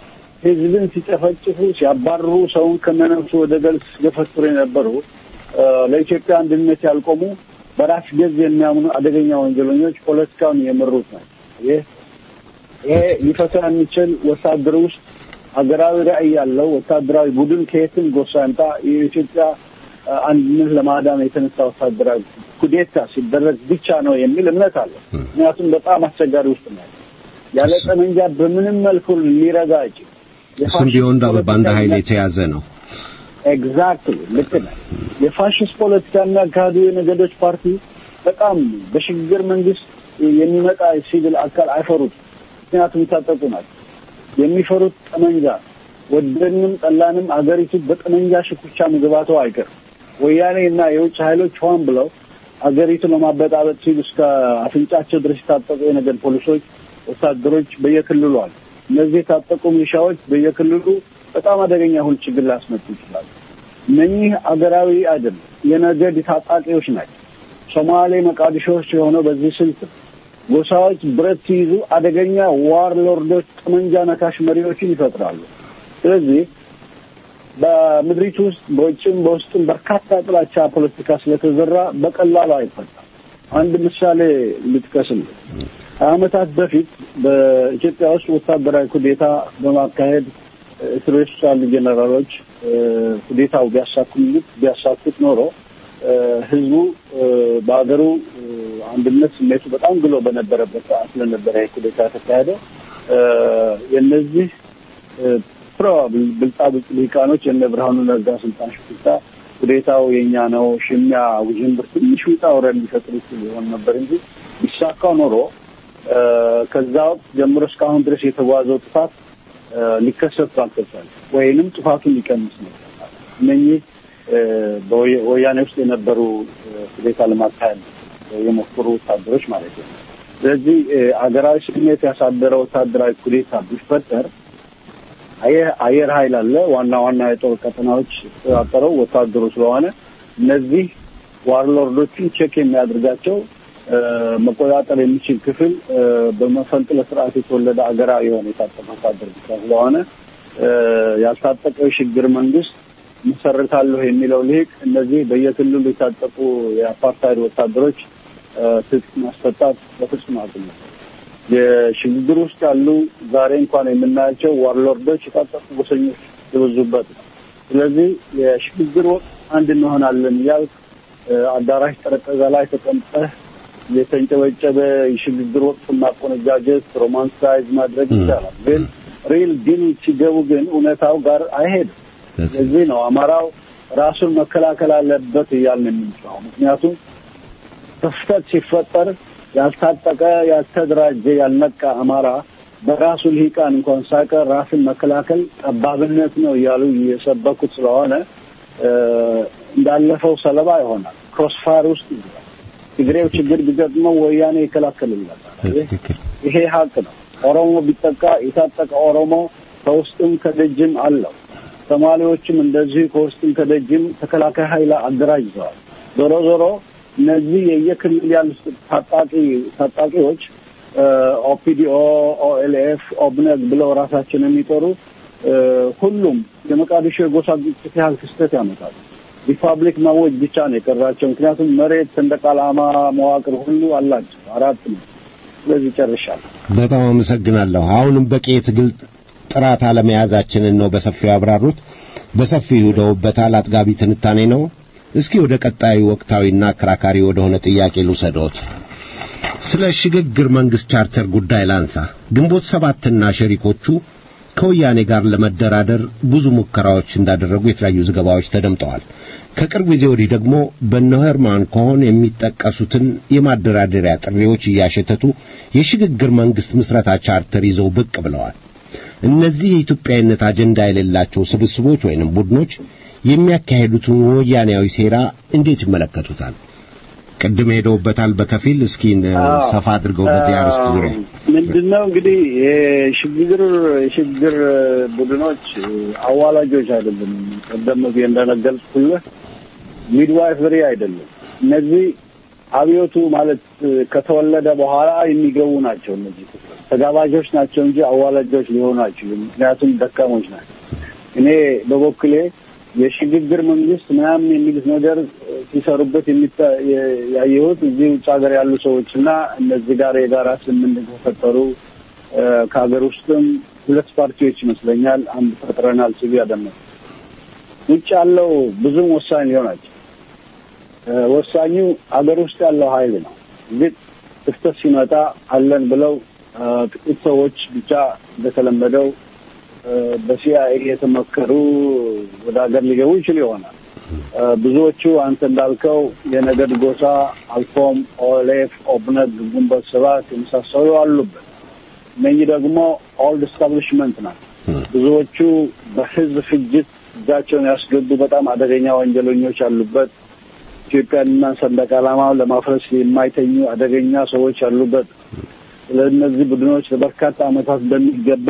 ህዝብን ሲጨፈጭፉ፣ ሲያባርሩ፣ ሰውን ከነነፍሱ ወደ ገል ሲገፈትሩ የነበሩ ለኢትዮጵያ አንድነት ያልቆሙ በራስ ገዝ የሚያምኑ አደገኛ ወንጀለኞች ፖለቲካውን የመሩት ናቸው። ይህ ይሄ ሊፈታ የሚችል ወታደር ውስጥ ሀገራዊ ራዕይ ያለው ወታደራዊ ቡድን ከየትም ጎሳ ያምጣ የኢትዮጵያ አንድነት ለማዳን የተነሳ ወታደራዊ ኩዴታ ሲደረግ ብቻ ነው የሚል እምነት አለ። ምክንያቱም በጣም አስቸጋሪ ውስጥ ነው ያለ ጠመንጃ በምንም መልኩ ሊረጋ አይችል። እሱም ቢሆን በአንድ ኃይል የተያዘ ነው። ኤግዛክትሊ ልክ ነህ። የፋሽስት ፖለቲካ የሚያካሂዱ የነገዶች ፓርቲ በጣም በሽግግር መንግስት የሚመጣ ሲቪል አካል አይፈሩት። ምክንያቱም የታጠቁ ናቸው። የሚፈሩት ጠመንጃ ወደንም ጠላንም አገሪቱ በጠመንጃ ሽኩቻ መግባቱ አይቀርም። ወያኔ እና የውጭ ኃይሎች ሆን ብለው አገሪቱ ለማበጣበጥ ሲሉ እስከ አፍንጫቸው ድረስ የታጠቁ የነገድ ፖሊሶች፣ ወታደሮች በየክልሉ አሉ። እነዚህ የታጠቁ ሚሊሻዎች በየክልሉ በጣም አደገኛ ሁል ችግር ሊያስመጡ ይችላሉ። እነኚህ አገራዊ አይደለም፣ የነገድ ታጣቂዎች ናቸው። ሶማሌ መቃዲሾዎች የሆነው በዚህ ስልት ነው። ጎሳዎች ብረት ሲይዙ አደገኛ ዋር ሎርዶች፣ ጠመንጃ ነካሽ መሪዎችን ይፈጥራሉ። ስለዚህ በምድሪቱ ውስጥ በውጭም በውስጥም በርካታ ጥላቻ ፖለቲካ ስለተዘራ በቀላሉ አይፈታም። አንድ ምሳሌ ልጥቀስልህ። ከዓመታት በፊት በኢትዮጵያ ውስጥ ወታደራዊ ኩዴታ በማካሄድ እስር ቤት ውስጥ ያሉ ጄኔራሎች ኩዴታው ቢያሳኩት ቢያሳኩት ኖሮ ህዝቡ በሀገሩ አንድነት ስሜቱ በጣም ግሎ በነበረበት ሰዓት ስለነበረ ኩዴታ የተካሄደ የእነዚህ ፕሮባብል ብልጣብልጥ ሊቃኖች የነ ብርሃኑ ነጋ ስልጣን ሽኩቻ ኩዴታው የኛ ነው ሽሚያ ውዥንብር ትንሽ ውጣ ውረድ ሊፈጥር ይችል ይሆን ነበር እንጂ ቢሳካው ኖሮ ከዛ ወቅት ጀምሮ እስካሁን ድረስ የተጓዘው ጥፋት ሊከሰት ባልተቻለ ወይንም ጥፋቱን ሊቀንስ ነው። እነኚህ በወያኔ ውስጥ የነበሩ ሁኔታ ለማካሄድ የሞከሩ ወታደሮች ማለት ነው። ስለዚህ አገራዊ ስሜት ያሳደረ ወታደራዊ ኩዴታ ቢፈጠር አየር ኃይል አለ። ዋና ዋና የጦር ቀጠናዎች የተቆጣጠረው ወታደሩ ስለሆነ እነዚህ ዋርሎርዶችን ቼክ የሚያደርጋቸው መቆጣጠር የሚችል ክፍል በመፈንቅለ ስርዓት የተወለደ አገራዊ የሆነ የታጠቀ ወታደር ብቻ ስለሆነ ያልታጠቀው የሽግግር መንግስት መሰረታለሁ የሚለው ልሂቅ እነዚህ በየክልሉ የታጠቁ የአፓርታይድ ወታደሮች ትጥቅ ማስፈታት በፍጹም አቅም የሽግግር ውስጥ ያሉ ዛሬ እንኳን የምናያቸው ዋርሎርዶች የታጠቁ ጎሰኞች የበዙበት ነው። ስለዚህ የሽግግር ወቅት አንድ እንሆናለን እያልክ አዳራሽ ጠረጴዛ ላይ ተቀምጠህ የተንጨበጨበ የሽግግር ወቅት ማቆነጃጀት ሮማንሳይዝ ማድረግ ይቻላል። ግን ሪል ዲል ሲገቡ ግን እውነታው ጋር አይሄድም። ስለዚህ ነው አማራው ራሱን መከላከል አለበት እያልን የምንችለው። ምክንያቱም ክፍተት ሲፈጠር ያልታጠቀ፣ ያልተደራጀ፣ ያልነቃ አማራ በራሱ ልሂቃን እንኳን ሳይቀር ራስን መከላከል ጠባብነት ነው እያሉ እየሰበኩት ስለሆነ እንዳለፈው ሰለባ ይሆናል። ክሮስፋር ውስጥ ይገባል። ትግሬው ችግር ቢገጥመው ወያኔ ይከላከልለታል። ይሄ ሀቅ ነው። ኦሮሞ ቢጠቃ የታጠቀ ኦሮሞ ከውስጥም ከደጅም አለው። ሶማሌዎችም እንደዚሁ ከውስጥም ከደጅም ተከላካይ ኃይል አደራጅተዋል። ዞሮ ዞሮ እነዚህ የየክልል ያሉት ታጣቂ ታጣቂዎች ኦፒዲኦ፣ ኦኤልኤፍ፣ ኦብነግ ብለው ራሳቸውን የሚጠሩ ሁሉም የመቃዲሾ የጎሳ ግጭት ያህል ክስተት ያመጣሉ። ሪፐብሊክ ማወጅ ብቻ ነው የቀራቸው። ምክንያቱም መሬት፣ ሰንደቅ ዓላማ፣ መዋቅር ሁሉ አላቸው። አራት ነው። ስለዚህ ጨርሻለሁ። በጣም አመሰግናለሁ። አሁንም በቂ የትግል ጥራት አለመያዛችንን ነው በሰፊው ያብራሩት። በሰፊው ሄደውበታል። አጥጋቢ ትንታኔ ነው። እስኪ ወደ ቀጣዩ ወቅታዊና አከራካሪ ወደሆነ ጥያቄ ልውሰዶት። ስለ ሽግግር መንግስት ቻርተር ጉዳይ ላንሳ። ግንቦት ሰባትና ሸሪኮቹ ከወያኔ ጋር ለመደራደር ብዙ ሙከራዎች እንዳደረጉ የተለያዩ ዘገባዎች ተደምጠዋል። ከቅርብ ጊዜ ወዲህ ደግሞ በነ ሄርማን ኮሆን የሚጠቀሱትን የማደራደሪያ ጥሪዎች እያሸተቱ የሽግግር መንግስት ምስረታ ቻርተር ይዘው ብቅ ብለዋል። እነዚህ የኢትዮጵያዊነት አጀንዳ የሌላቸው ስብስቦች ወይንም ቡድኖች የሚያካሄዱትን ወያኔያዊ ሴራ እንዴት ይመለከቱታል? ቅድም ሄደውበታል በከፊል እስኪ ሰፋ አድርገው በዚህ አርዕስት ዙሪያ ምንድነው እንግዲህ የሽግግር የሽግግር ቡድኖች አዋላጆች አይደለም። ቀደም ብዬ እንደነገርኩልህ ሚድዋይፈሪ አይደለም። እነዚህ አብዮቱ ማለት ከተወለደ በኋላ የሚገቡ ናቸው። እነዚህ ክፍሎች ተጋባዦች ናቸው እንጂ አዋላጆች ሊሆኑ አይችሉም። ምክንያቱም ደካሞች ናቸው። እኔ በበኩሌ የሽግግር መንግስት ምናምን የሚሉት ነገር ሲሰሩበት ያየሁት እዚህ ውጭ ሀገር ያሉ ሰዎች እና እነዚህ ጋር የጋራ ስምምነት የተፈጠሩ ከሀገር ውስጥም ሁለት ፓርቲዎች ይመስለኛል አንድ ፈጥረናል ሲሉ ያደመጡ ውጭ ያለው ብዙም ወሳኝ ሊሆናቸው ወሳኙ አገር ውስጥ ያለው ኃይል ነው። ግን ክፍተት ሲመጣ አለን ብለው ጥቂት ሰዎች ብቻ እንደተለመደው በሲአይኤ የተመከሩ ወደ ሀገር ሊገቡ ይችል ይሆናል። ብዙዎቹ አንተ እንዳልከው የነገድ ጎሳ አልፎም ኦሌፍ፣ ኦብነግ፣ ግንቦት ሰባት የመሳሰሉ አሉበት። እነኚህ ደግሞ ኦልድ ስታብሊሽመንት ናቸው። ብዙዎቹ በህዝብ ፍጅት እጃቸውን ያስገቡ በጣም አደገኛ ወንጀለኞች ያሉበት ኢትዮጵያንና ሰንደቅ ዓላማውን ለማፍረስ የማይተኙ አደገኛ ሰዎች ያሉበት ለእነዚህ ቡድኖች ለበርካታ ዓመታት በሚገባ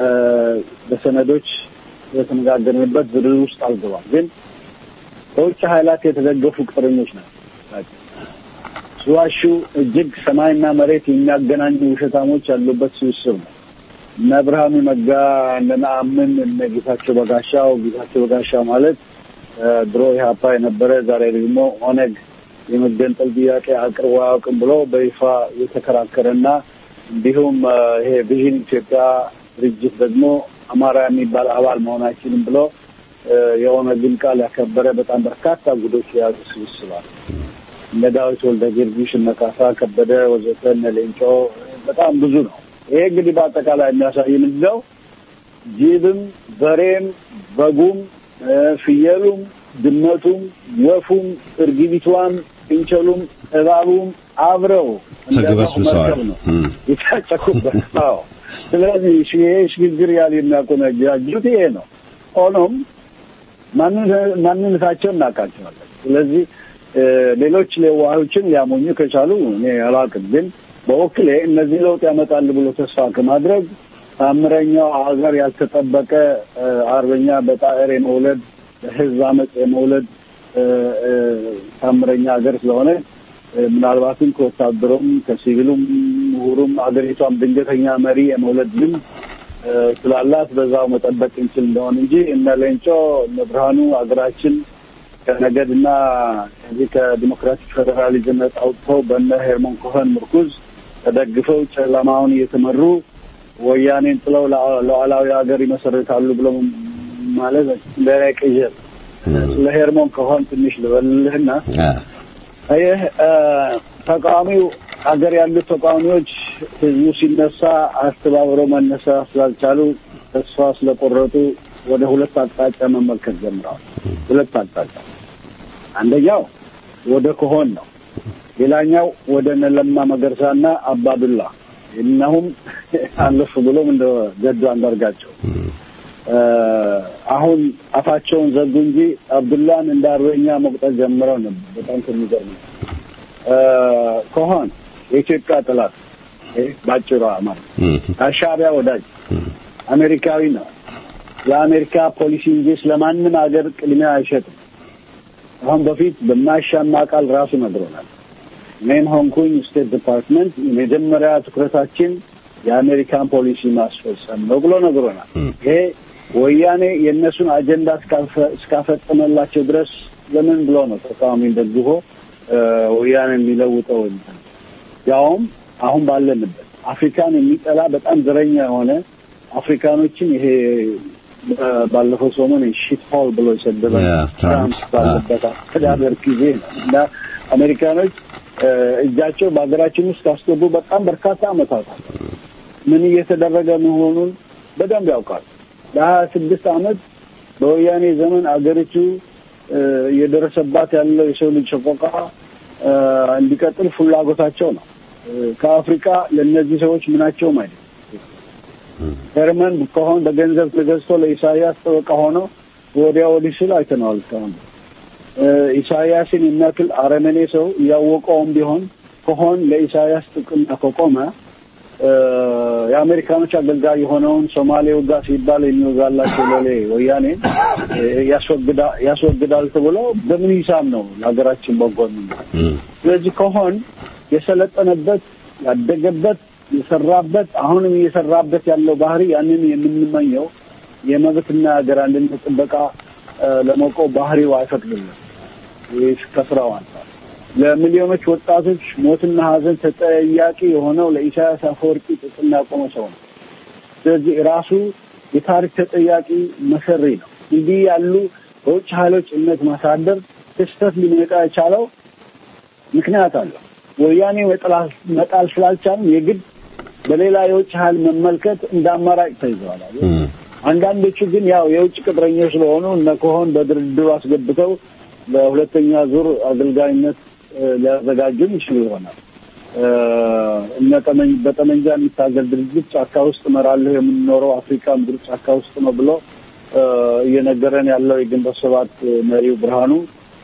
በሰነዶች የተነጋገርንበት ዝርዝር ውስጥ አልገባም። ግን በውጭ ኃይላት የተደገፉ ቅጥረኞች ናቸው። ሲዋሹ እጅግ ሰማይና መሬት የሚያገናኙ ውሸታሞች ያሉበት ስብስብ ነው። እነ ብርሃኑ ነጋ፣ እነ ነአምን፣ እነ ጌታቸው በጋሻው ጌታቸው በጋሻው ማለት ድሮ ኢህአፓ የነበረ ዛሬ ደግሞ ኦነግ የመገንጠል ጥያቄ አቅርቦ አያውቅም ብሎ በይፋ የተከራከረና እንዲሁም ይሄ ቪዥን ኢትዮጵያ ድርጅት ደግሞ አማራ የሚባል አባል መሆናችንም ብሎ የኦነግን ቃል ያከበረ በጣም በርካታ ጉዶች የያዙ ስብስባል እነ ዳዊት ወልደ ጊዮርጊስ፣ እነ ካሳ ከበደ ወዘተ፣ እነ ሌንጮ በጣም ብዙ ነው። ይሄ እንግዲህ በአጠቃላይ የሚያሳይ ምንድን ነው? ጅብም፣ በሬም፣ በጉም፣ ፍየሉም፣ ድመቱም፣ ወፉም፣ እርግቢቷም፣ እንቸሉም፣ እባቡም አብረው ተግበስብሰዋል ነው የታጨቁበት። አዎ። ስለዚህ ይሄ ሽግግር ያህል የሚያቆነጃጁት ይሄ ነው። ሆኖም ማንነታቸውን እናውቃቸዋለን። ስለዚህ ሌሎች ሌዋዮችን ሊያሞኙ ከቻሉ እኔ አላውቅም። ግን በወክሌ እነዚህ ለውጥ ያመጣሉ ብሎ ተስፋ ከማድረግ ታምረኛው ሀገር ያልተጠበቀ አርበኛ በጣዕር የመውለድ ህዝብ አመፅ የመውለድ ታምረኛ ሀገር ስለሆነ ምናልባትም ከወታደሩም ከሲቪሉም ምሁሩም ሀገሪቷም ድንገተኛ መሪ የመውለድ ልምድ ስላላት በዛው መጠበቅ እንችል እንደሆን እንጂ እነ ሌንጮ እነ ብርሃኑ ሀገራችን ከነገድና ከዚህ ከዲሞክራቲክ ፌዴራሊዝም ነጻ አውጥተው በነ ሄርሞን ኮኸን ምርኩዝ ተደግፈው ጨለማውን እየተመሩ ወያኔን ጥለው ሉዓላዊ ሀገር ይመሰርታሉ ብሎ ማለት ለቅዠት ስለ ሄርሞን ኮኸን ትንሽ ልበልህና ይህ ተቃዋሚው ሀገር ያሉት ተቃዋሚዎች ህዝቡ ሲነሳ አስተባብረው መነሳት ስላልቻሉ ተስፋ ስለቆረጡ ወደ ሁለት አቅጣጫ መመልከት ጀምረዋል። ሁለት አቅጣጫ፣ አንደኛው ወደ ኮሆን ነው። ሌላኛው ወደ ነለማ መገርሳና አባዱላ እነሁም አለፍ ብሎም እንደ ገዱ አንዳርጋቸው አሁን አፋቸውን ዘጉ እንጂ አብዱላን እንደ አርበኛ መቁጠር ጀምረው ነበር። በጣም ከሚገርም ከሆን የኢትዮጵያ ጠላት ባጭሩ ማለት አሻቢያ ወዳጅ አሜሪካዊ ነው። የአሜሪካ ፖሊሲ እንጂ ስለማንም ሀገር ቅድሚያ አይሸጥም። አሁን በፊት በማያሻማ ቃል ራሱ ነግሮናል። እኔም ሆንኩኝ ስቴት ዲፓርትመንት የመጀመሪያ ትኩረታችን የአሜሪካን ፖሊሲ ማስፈጸም ነው ብሎ ነግሮናል። ይሄ ወያኔ የእነሱን አጀንዳ እስካፈጸመላቸው ድረስ ለምን ብሎ ነው ተቃዋሚን ደግፎ ወያኔ የሚለውጠው ያውም አሁን ባለንበት አፍሪካን የሚጠላ በጣም ዘረኛ የሆነ አፍሪካኖችን ይሄ ባለፈው ሰሞን ሺት ሆል ብሎ የሰደበ ትራምፕ ባለበት አስተዳደር ጊዜ ነው እና አሜሪካኖች እጃቸው በሀገራችን ውስጥ ካስገቡ በጣም በርካታ ዓመታት ምን እየተደረገ መሆኑን በደንብ ያውቃል። ለሀያ ስድስት ዓመት በወያኔ ዘመን አገሪቱ እየደረሰባት ያለው የሰው ልጅ ሰቆቃ እንዲቀጥል ፍላጎታቸው ነው። ከአፍሪካ ለእነዚህ ሰዎች ምናቸውም አይደለም። ሄርመን ከሆን በገንዘብ ተገዝቶ ለኢሳያስ ጠበቃ ሆኖ ወዲያ ወዲህ ስል አይተነዋል። እስካሁን ኢሳያስን የሚያክል አረመኔ ሰው እያወቀውም ቢሆን ከሆን ለኢሳያስ ጥቅም ከቆመ የአሜሪካኖች አገልጋይ የሆነውን ሶማሌ ውጋ ሲባል የሚወጋላቸው ሎሌ ወያኔ ያስወግዳል ተብሎ በምን ሂሳብ ነው ለሀገራችን በጎ ስለዚህ ከሆን የሰለጠነበት ያደገበት የሰራበት አሁንም እየሰራበት ያለው ባህሪ ያንን የምንመኘው የመብትና ሀገር አንድነት ጥበቃ ለመቆም ባህሪው አይፈቅድልን ከስራው አንጻር ለሚሊዮኖች ወጣቶች ሞትና ሀዘን ተጠያቂ የሆነው ለኢሳያስ አፈወርቂ ጥቅም ያቆመ ሰው ነው። ስለዚህ ራሱ የታሪክ ተጠያቂ መሰሪ ነው። እንዲህ ያሉ በውጭ ኃይሎች እምነት ማሳደር ክስተት ሊመጣ የቻለው ምክንያት አለው። ወያኔ መጣል ስላልቻልን የግድ በሌላ የውጭ ኃይል መመልከት እንደ አማራጭ ተይዘዋል። አንዳንዶቹ ግን ያው የውጭ ቅጥረኞች ስለሆኑ እነ ከሆን በድርድሩ አስገብተው ለሁለተኛ ዙር አገልጋይነት ሊያዘጋጁም ይችሉ ይሆናል። እነ በጠመንጃ የሚታገል ድርጅት ጫካ ውስጥ እመራለሁ የምንኖረው አፍሪካ ምድር ጫካ ውስጥ ነው ብሎ እየነገረን ያለው የግንቦት ሰባት መሪው ብርሃኑ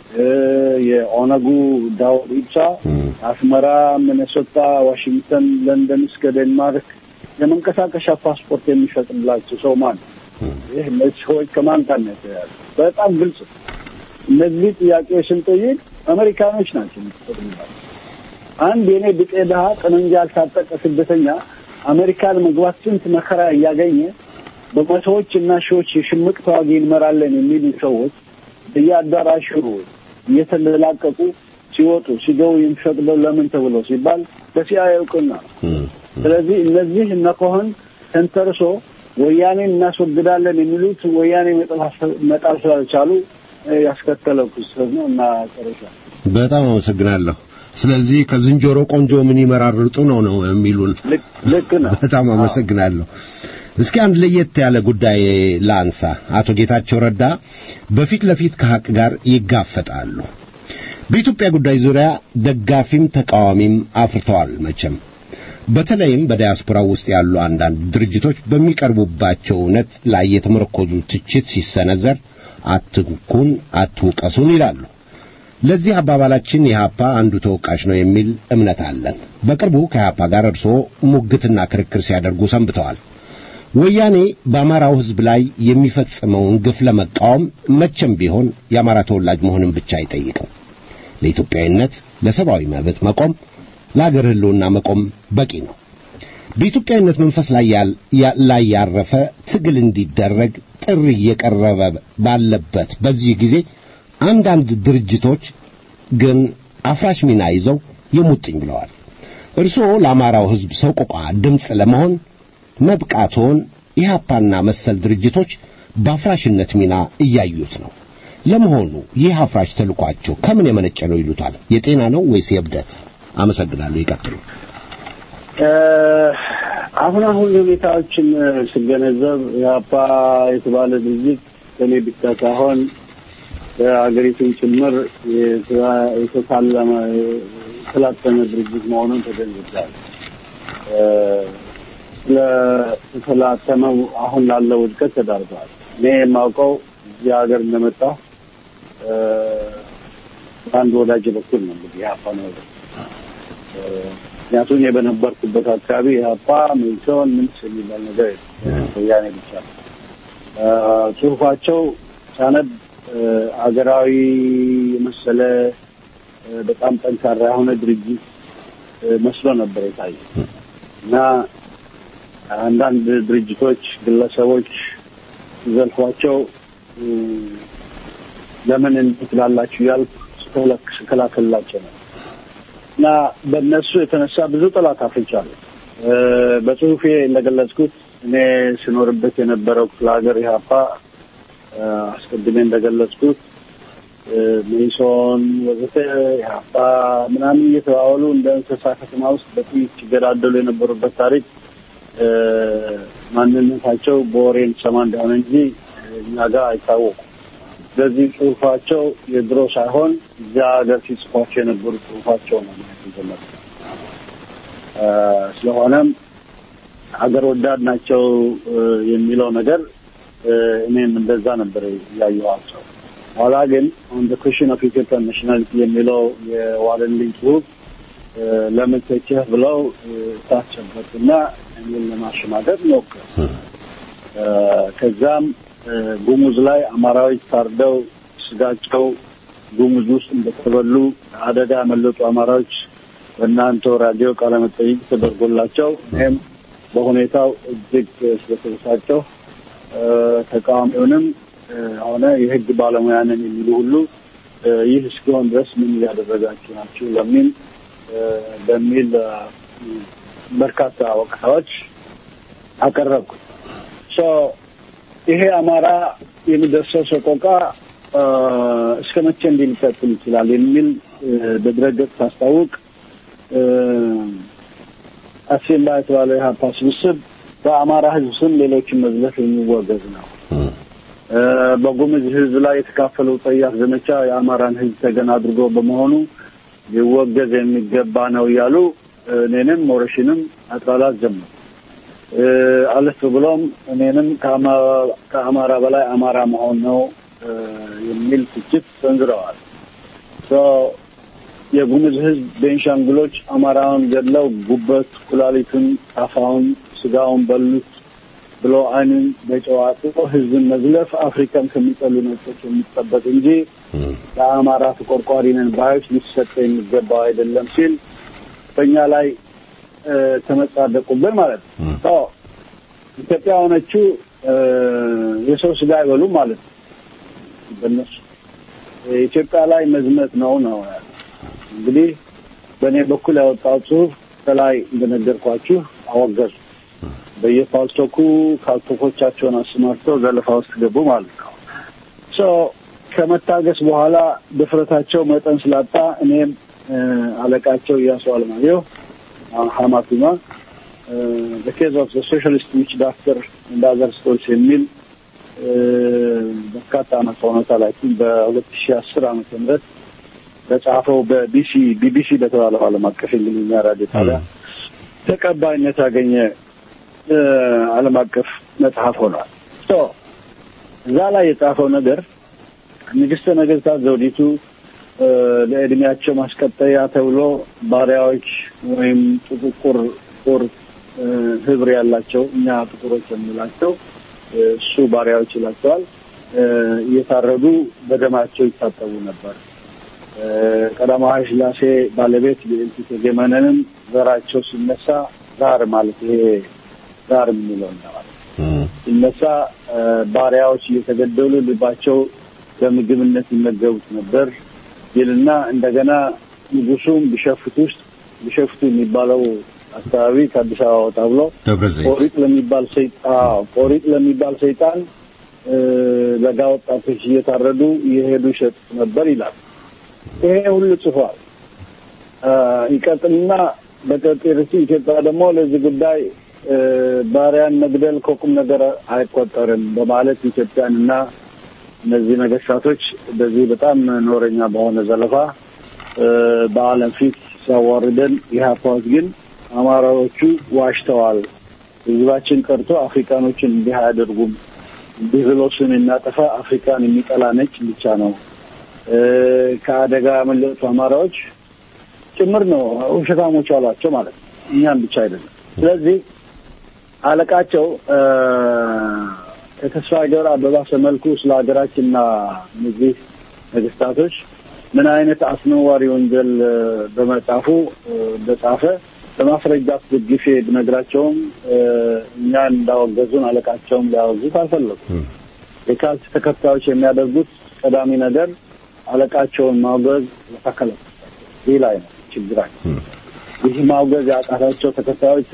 የኦነጉ ዳውድ ኢብሳ አስመራ፣ ሚኔሶታ፣ ዋሽንግተን፣ ለንደን እስከ ዴንማርክ የመንቀሳቀሻ ፓስፖርት የሚሸጥላቸው ሰው ማን? ይህ እነዚህ ሰዎች ከማን ጋር ነው የተያያዙ? በጣም ግልጽ እነዚህ ጥያቄዎች ስንጠይቅ አሜሪካኖች ናቸው የሚፈቅዱላቸው። አንድ የኔ ብጤ ድሀ ጠመንጃ ያልታጠቀ ስደተኛ አሜሪካን መግባት ስንት መከራ እያገኘ በመቶዎች እና ሺዎች የሽምቅ ተዋጊ እንመራለን የሚሉ ሰዎች በየአዳራሹ እየተለላቀቁ ሲወጡ ሲገቡ የሚፈቅደው ለምን ተብሎ ሲባል በሲአይኤ እውቅና ነው። ስለዚህ እነዚህ እነ ከሆን ተንተርሶ ወያኔን እናስወግዳለን የሚሉት ወያኔ መጣል ስላልቻሉ ያስከተለው ክስተት ነው እና ጨረሻ በጣም አመሰግናለሁ። ስለዚህ ከዝንጀሮ ቆንጆ ምን ይመራርጡ ነው ነው የሚሉን። ልክ ነው። በጣም አመሰግናለሁ። እስኪ አንድ ለየት ያለ ጉዳይ ላንሳ። አቶ ጌታቸው ረዳ በፊት ለፊት ከሀቅ ጋር ይጋፈጣሉ። በኢትዮጵያ ጉዳይ ዙሪያ ደጋፊም ተቃዋሚም አፍርተዋል። መቼም በተለይም በዲያስፖራ ውስጥ ያሉ አንዳንድ ድርጅቶች በሚቀርቡባቸው እውነት ላይ የተመረኮዙ ትችት ሲሰነዘር አትንኩን፣ አትውቀሱን ይላሉ። ለዚህ አባባላችን ኢህአፓ አንዱ ተወቃሽ ነው የሚል እምነት አለን። በቅርቡ ከኢህአፓ ጋር እርስዎ ሙግትና ክርክር ሲያደርጉ ሰንብተዋል። ወያኔ በአማራው ሕዝብ ላይ የሚፈጽመውን ግፍ ለመቃወም መቼም ቢሆን የአማራ ተወላጅ መሆንን ብቻ አይጠይቅም። ለኢትዮጵያዊነት፣ ለሰብአዊ መብት መቆም፣ ለአገር ሕልውና መቆም በቂ ነው። በኢትዮጵያዊነት መንፈስ ላይ ያረፈ ትግል እንዲደረግ ጥሪ እየቀረበ ባለበት በዚህ ጊዜ አንዳንድ ድርጅቶች ግን አፍራሽ ሚና ይዘው የሙጥኝ ብለዋል። እርስዎ ለአማራው ሕዝብ ሰቆቃ ድምፅ ለመሆን መብቃቶን ኢህአፓና መሰል ድርጅቶች በአፍራሽነት ሚና እያዩት ነው። ለመሆኑ ይህ አፍራሽ ተልኳቸው ከምን የመነጨ ነው ይሉታል? የጤና ነው ወይስ የእብደት? አመሰግናለሁ። ይቀጥሉ። አሁን አሁን ሁኔታዎችን ስገነዘብ ኢህአፓ የተባለ ድርጅት ከኔ ብቻ ሳይሆን የሀገሪቱን ጭምር የተሳለመ የተላተመ ድርጅት መሆኑን ተገንዝቤያለሁ። ስለተላተመው አሁን ላለው ውድቀት ተዳርገዋል። እኔ የማውቀው እዚህ ሀገር እንደመጣ በአንድ ወዳጅ በኩል ነው እንግዲህ ኢህአፓ ነው ምክንያቱም እኔ በነበርኩበት አካባቢ ኢህአፓ ሜሶን ምንስ የሚባል ነገር ወያኔ ብቻ ነው። ጽሁፋቸው ሳነብ አገራዊ የመሰለ በጣም ጠንካራ የሆነ ድርጅት መስሎ ነበር የታየ እና አንዳንድ ድርጅቶች፣ ግለሰቦች ሲዘልፏቸው ለምን እንዲህ ትላላችሁ እያልኩ ስከላከልላቸው ነው እና በእነሱ የተነሳ ብዙ ጠላት አፍርቻለሁ። በጽሁፌ እንደገለጽኩት እኔ ስኖርበት የነበረው ክፍለ ሀገር ኢህአፓ አስቀድሜ እንደገለጽኩት ሜሶን ወዘተ ኢህአፓ ምናምን እየተባባሉ እንደ እንስሳ ከተማ ውስጥ በጥይት ሲገዳደሉ የነበሩበት ታሪክ ማንነታቸው በወሬ እንሰማ እንደሆነ እንጂ እኛ ጋር አይታወቁም። ስለዚህ ጽሁፋቸው የድሮ ሳይሆን እዚያ ሀገር ሲጽፏቸው የነበሩ ጽሁፋቸው ነው ማለት ስለሆነም ሀገር ወዳድ ናቸው የሚለው ነገር እኔም እንደዛ ነበር ያየኋቸው። ኋላ ግን ኦን ዘ ኩዌሽን ኦፍ ኢትዮጵያን ናሽናሊቲ የሚለው የዋለልኝ ጽሁፍ ለምን ተቸህ ብለው ታስጨበጡና እኔን ለማሸማገጥ ሞከሩ። ከዛም ጉሙዝ ላይ አማራዎች ታርደው ስጋቸው ጉሙዝ ውስጥ እንደተበሉ አደጋ ያመለጡ አማራዎች በእናንተ ራዲዮ ቃለመጠይቅ ተደርጎላቸው እኔም በሁኔታው እጅግ ስለተበሳጨሁ ተቃዋሚውንም ሆነ የሕግ ባለሙያ ነን የሚሉ ሁሉ ይህ እስኪሆን ድረስ ምን እያደረጋችሁ ናችሁ ለሚል በሚል በርካታ ወቀሳዎች አቀረብኩ። ይሄ አማራ የሚደርሰው ሰቆቃ እስከ መቼ እንዲህ ሊቀጥል ይችላል የሚል በድረገጽ ሳስታውቅ አሴምባ የተባለው የሀፓ ስብስብ በአማራ ህዝብ ስም ሌሎችን መዝለፍ የሚወገዝ ነው። በጉምዝ ህዝብ ላይ የተካፈለው ጸያፍ ዘመቻ የአማራን ህዝብ ተገን አድርጎ በመሆኑ ሊወገዝ የሚገባ ነው እያሉ እኔንም ሞረሽንም አጥላላት ጀመሩ። አለፍ ብሎም እኔንም ከአማራ በላይ አማራ መሆን ነው የሚል ትችት ሰንዝረዋል። የጉምዝ ህዝብ ቤንሻንጉሎች አማራውን ገድለው ጉበት፣ ኩላሊቱን፣ ጣፋውን፣ ስጋውን በሉት ብሎ አይኑን በጨዋጡ ህዝብን መዝለፍ አፍሪካን ከሚጠሉ ነጮች የሚጠበቅ እንጂ ለአማራ ተቆርቋሪ ነን ባዮች ሊሰጠ የሚገባው አይደለም ሲል በእኛ ላይ ተመጻደቁብን ማለት ነው። ኢትዮጵያ ሆነችው የሰው ስጋ አይበሉም ማለት ነው። በእነሱ ኢትዮጵያ ላይ መዝመት ነው ነው እንግዲህ በእኔ በኩል ያወጣው ጽሁፍ ከላይ እንደነገርኳችሁ አወገዙ። በየፓልቶኩ ካልቶኮቻቸውን አሰማርተው ዘለፋ ውስጥ ገቡ ማለት ነው። ከመታገስ በኋላ ድፍረታቸው መጠን ስላጣ እኔም አለቃቸው እያሱ አለማየሁ ሀማቱማ በኬዝ ኦፍ ሶሻሊስት ዊች ዳክተር እንደ አዘር ስቶሪስ የሚል በርካታ ዓመት ሆኖታል። አይ ቲንክ በሁለት ሺህ አስር ዓመተ ምህረት በጻፈው በቢሲ ቢቢሲ በተባለው ዓለም አቀፍ እንግሊዝኛ ራዲዮ ጣቢያ ተቀባይነት ያገኘ ዓለም አቀፍ መጽሐፍ ሆኗል። እዛ ላይ የጻፈው ነገር ንግስተ ነገስታት ዘውዲቱ ለእድሜያቸው ማስቀጠያ ተብሎ ባሪያዎች ወይም ጥቁር ጥቁር ህብር ያላቸው እኛ ጥቁሮች የምንላቸው እሱ ባሪያዎች ይላቸዋል እየታረዱ በደማቸው ይታጠቡ ነበር። ቀዳማዊ ሥላሴ ባለቤት ልዕልት እቴጌ መነንም ዘራቸው ሲነሳ ዛር ማለት ይሄ ዛር የምንለው ማለት ሲነሳ ባሪያዎች እየተገደሉ ልባቸው በምግብነት ይመገቡት ነበር ይልና እንደገና ንጉሱም ቢሸፍት ውስጥ ቢሸፍቱ የሚባለው አካባቢ ከአዲስ አበባ ወጣ ብሎ ቆሪጥ ለሚባል ሰይጣን ቆሪጥ ለሚባል ሰይጣን ለጋ ወጣቶች እየታረዱ እየሄዱ ይሸጡት ነበር ይላል። ይሄ ሁሉ ጽፏል። ይቀጥልና በቀጤርሲ ኢትዮጵያ ደግሞ ለዚህ ጉዳይ ባሪያን መግደል ከቁም ነገር አይቆጠርም በማለት ኢትዮጵያንና እነዚህ ነገስታቶች በዚህ በጣም ኖረኛ በሆነ ዘለፋ በዓለም ፊት ሲያዋርደን ኢህአፓዎች ግን አማራዎቹ ዋሽተዋል፣ ህዝባችን ቀርቶ አፍሪካኖችን እንዲህ አያደርጉም፣ እንዲህ ብሎ ስም የሚያጠፋ አፍሪካን የሚጠላ ነጭ ብቻ ነው፣ ከአደጋ ያመለጡ አማራዎች ጭምር ነው ውሸታሞች አሏቸው ማለት ነው። እኛም ብቻ አይደለም። ስለዚህ አለቃቸው ከተስፋ ገብረ በባሰ መልኩ ስለ ሀገራችንና እነዚህ ነገስታቶች ምን አይነት አስነዋሪ ወንጀል በመጻፉ እንደጻፈ በማስረጃ አስደግፌ ብነግራቸውም እኛን እንዳወገዙን አለቃቸውም ሊያወግዙት አልፈለጉም። የካልት ተከታዮች የሚያደርጉት ቀዳሚ ነገር አለቃቸውን ማውገዝ ተከለከለ። ይህ ላይ ነው ችግራቸው። ይህ ማውገዝ ያቃታቸው ተከታዮቹ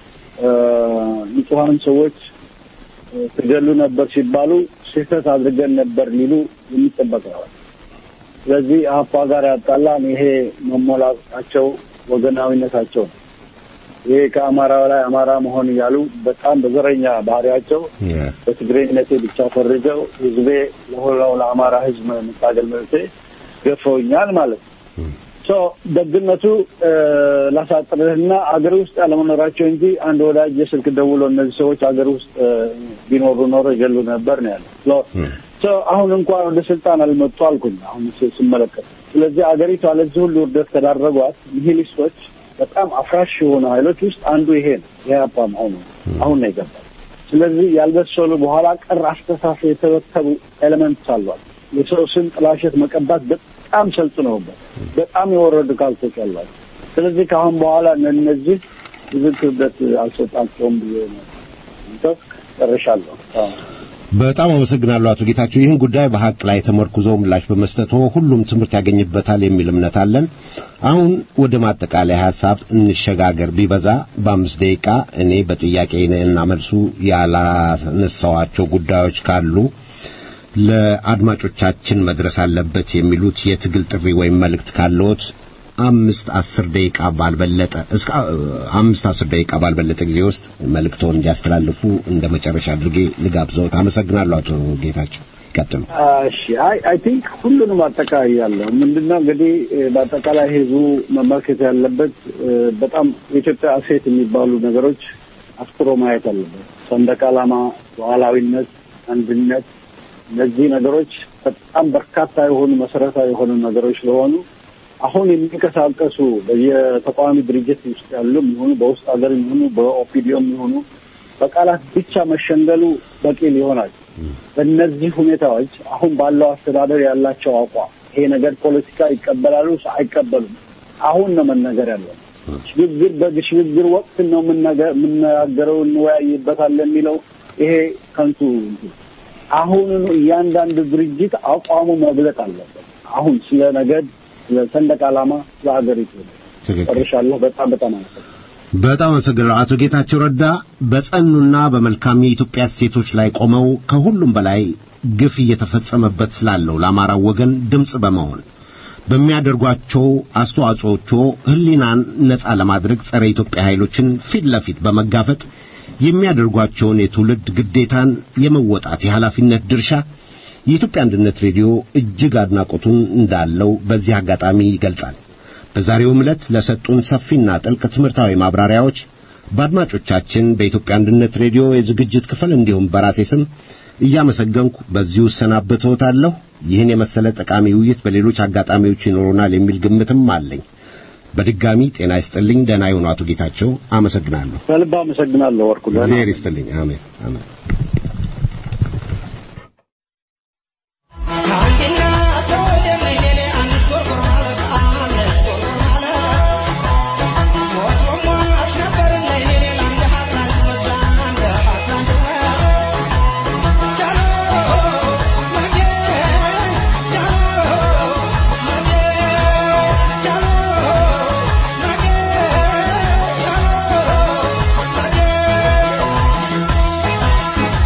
ንጹሐን ሰዎች ትገሉ ነበር ሲባሉ ስህተት አድርገን ነበር ሊሉ የሚጠበቅ ነው። ስለዚህ አፓ ጋር ያጣላን ይሄ መሞላቃቸው ወገናዊነታቸው ነው። ይሄ ከአማራ ላይ አማራ መሆን እያሉ በጣም በዘረኛ ባህሪያቸው በትግሬነቴ ብቻ ፈርጀው ህዝቤ ለሆነው ለአማራ ህዝብ መታገል መብቴ ገፈውኛል ማለት ነው። ሶ ደግነቱ ላሳጥርህና አገር ውስጥ ያለመኖራቸው እንጂ አንድ ወዳጅ የስልክ ደውሎ እነዚህ ሰዎች አገር ውስጥ ቢኖሩ ኖሮ ይገሉ ነበር ነው ያለው። አሁን እንኳን ወደ ስልጣን አልመጡ አልኩኝ። አሁን ስመለከት ስለዚህ አገሪቷ ለዚህ ሁሉ ውርደት ከዳረጓት ኒሂሊስቶች በጣም አፍራሽ የሆኑ ኃይሎች ውስጥ አንዱ ይሄ ነው። ኢህአፓ መሆኑ አሁን ነው የገባው። ስለዚህ ያልበሰሉ በኋላ ቀር አስተሳሰብ የተበተቡ ኤሌመንትስ አሏል። የሰው ስም ጥላሸት መቀባት በጣም ሰልጥነውበት በጣም የወረዱ ካልቶች አሏቸው። ስለዚህ ከአሁን በኋላ እነዚህ ብዙ ክብደት አልሰጣቸውም ብዬ ነው ጨርሻለሁ። በጣም አመሰግናለሁ አቶ ጌታቸው። ይህን ጉዳይ በሀቅ ላይ ተመርኩዞ ምላሽ በመስጠቱ ሁሉም ትምህርት ያገኝበታል የሚል እምነት አለን። አሁን ወደ ማጠቃለያ ሀሳብ እንሸጋገር። ቢበዛ በአምስት ደቂቃ እኔ በጥያቄ እና መልሱ ያላነሳዋቸው ጉዳዮች ካሉ ለአድማጮቻችን መድረስ አለበት የሚሉት የትግል ጥሪ ወይም መልእክት ካለዎት አምስት አስር ደቂቃ ባልበለጠ እስከ አምስት አስር ደቂቃ ባልበለጠ ጊዜ ውስጥ መልእክቶን እንዲያስተላልፉ እንደ መጨረሻ አድርጌ ልጋብዘውት። አመሰግናለሁ አቶ ጌታቸው። ይቀጥሉ። እሺ አይ አይ ቲንክ ሁሉንም አጠቃላይ ያለው ምንድነው እንግዲህ በአጠቃላይ ህዝቡ መመልከት ያለበት በጣም የኢትዮጵያ እሴት የሚባሉ ነገሮች አስፍሮ ማየት አለበት። ሰንደቅ ዓላማ፣ ሉዓላዊነት፣ አንድነት እነዚህ ነገሮች በጣም በርካታ የሆኑ መሰረታዊ የሆኑ ነገሮች ስለሆኑ አሁን የሚንቀሳቀሱ በየተቃዋሚ ድርጅት ውስጥ ያሉ የሚሆኑ በውስጥ ሀገር የሚሆኑ በኦፒዲዮ የሚሆኑ በቃላት ብቻ መሸንገሉ በቂ ሊሆናል። በእነዚህ ሁኔታዎች አሁን ባለው አስተዳደር ያላቸው አቋም ይሄ ነገር ፖለቲካ ይቀበላሉ አይቀበሉም፣ አሁን ነው መነገር ያለው። ሽግግር በሽግግር ወቅት ነው የምናገረው እንወያይበታለን የሚለው ይሄ ከንቱ አሁኑኑ እያንዳንዱ ድርጅት አቋሙ መግለጥ አለበት። አሁን ስለ ነገድ ስለ ሰንደቅ ዓላማ ስለ ሀገሪቱ ጨርሻለሁ። በጣም በጣም አመሰግናለሁ። በጣም አመሰግናለሁ አቶ ጌታቸው ረዳ በጸኑና በመልካም የኢትዮጵያ እሴቶች ላይ ቆመው ከሁሉም በላይ ግፍ እየተፈጸመበት ስላለው ለአማራው ወገን ድምፅ በመሆን በሚያደርጓቸው አስተዋጽኦቹ ሕሊናን ነጻ ለማድረግ ጸረ ኢትዮጵያ ኃይሎችን ፊት ለፊት በመጋፈጥ የሚያደርጓቸውን የትውልድ ግዴታን የመወጣት የኃላፊነት ድርሻ የኢትዮጵያ አንድነት ሬዲዮ እጅግ አድናቆቱን እንዳለው በዚህ አጋጣሚ ይገልጻል። በዛሬውም ዕለት ለሰጡን ሰፊና ጥልቅ ትምህርታዊ ማብራሪያዎች በአድማጮቻችን በኢትዮጵያ አንድነት ሬዲዮ የዝግጅት ክፍል እንዲሁም በራሴ ስም እያመሰገንኩ በዚሁ እሰናበትዎታለሁ። ይህን የመሰለ ጠቃሚ ውይይት በሌሎች አጋጣሚዎች ይኖሩናል የሚል ግምትም አለኝ። በድጋሚ ጤና ይስጥልኝ። ደህና ይሁኑ አቶ ጌታቸው። አመሰግናለሁ። ከልብ አመሰግናለሁ ወርቁ። እግዚአብሔር ይስጥልኝ። አሜን አሜን። Yeah.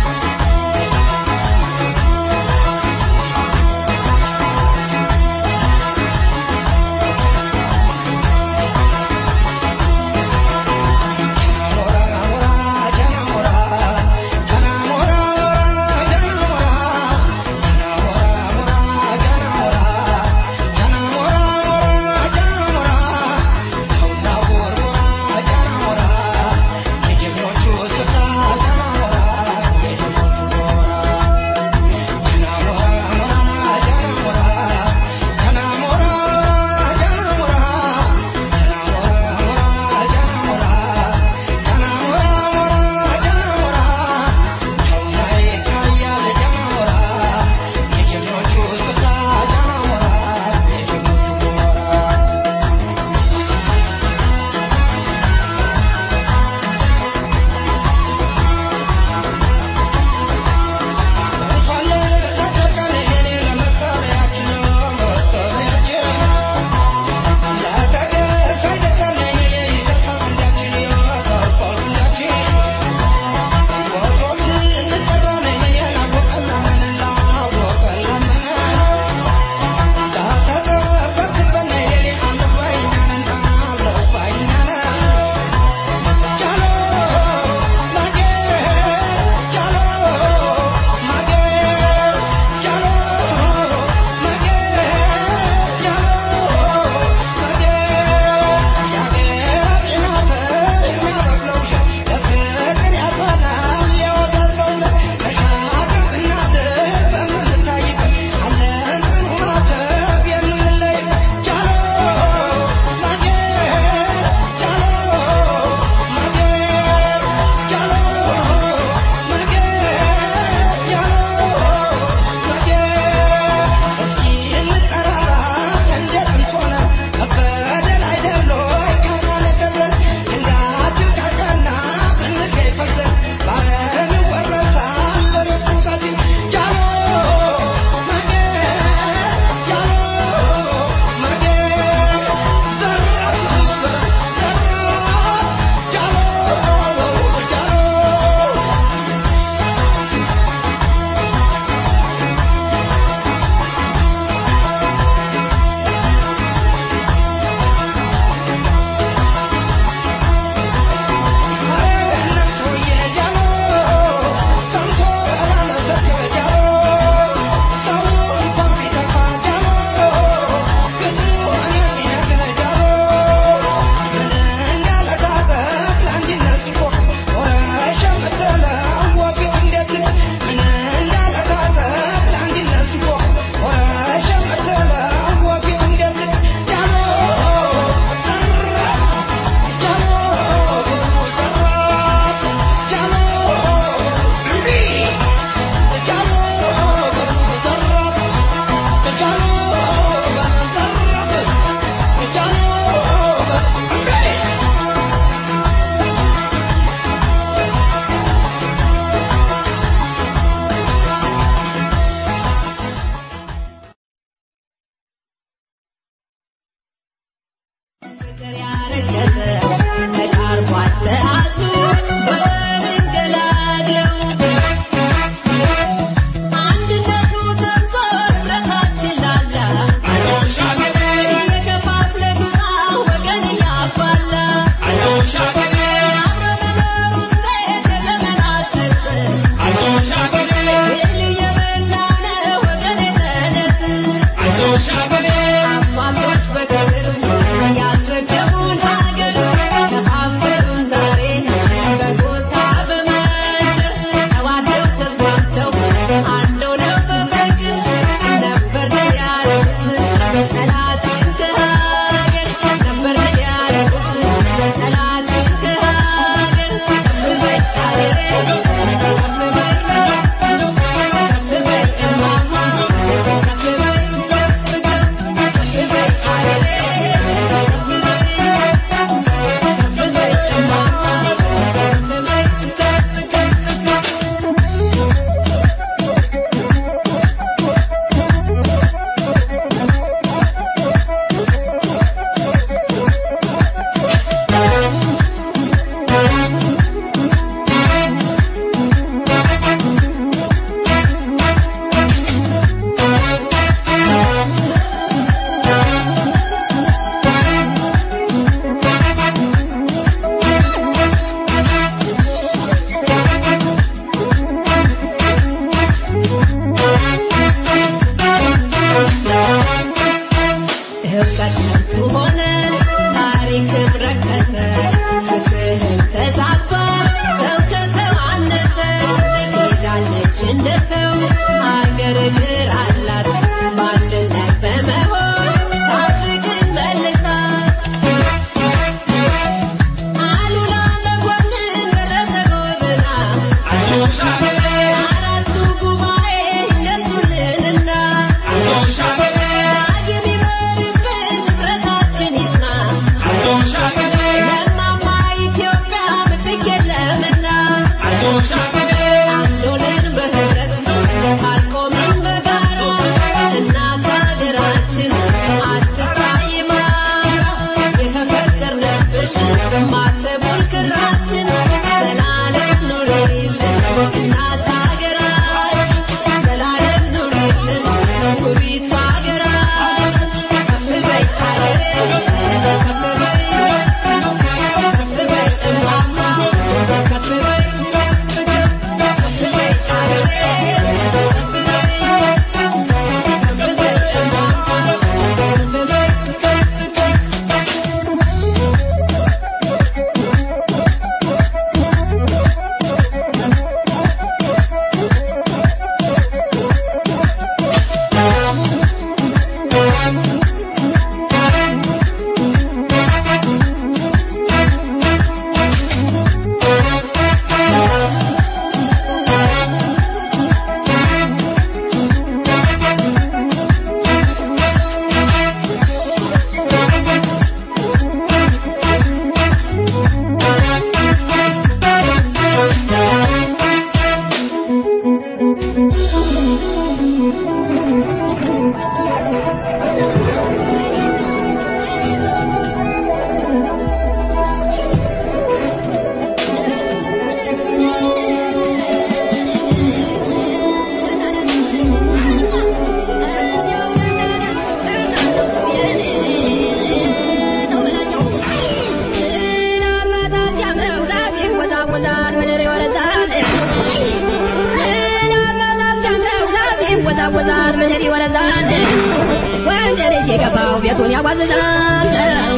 ያወዛወዛል ምድር ይወረዛል ወንድ ልጅ የገባው ቤቱን ያዋዝዛል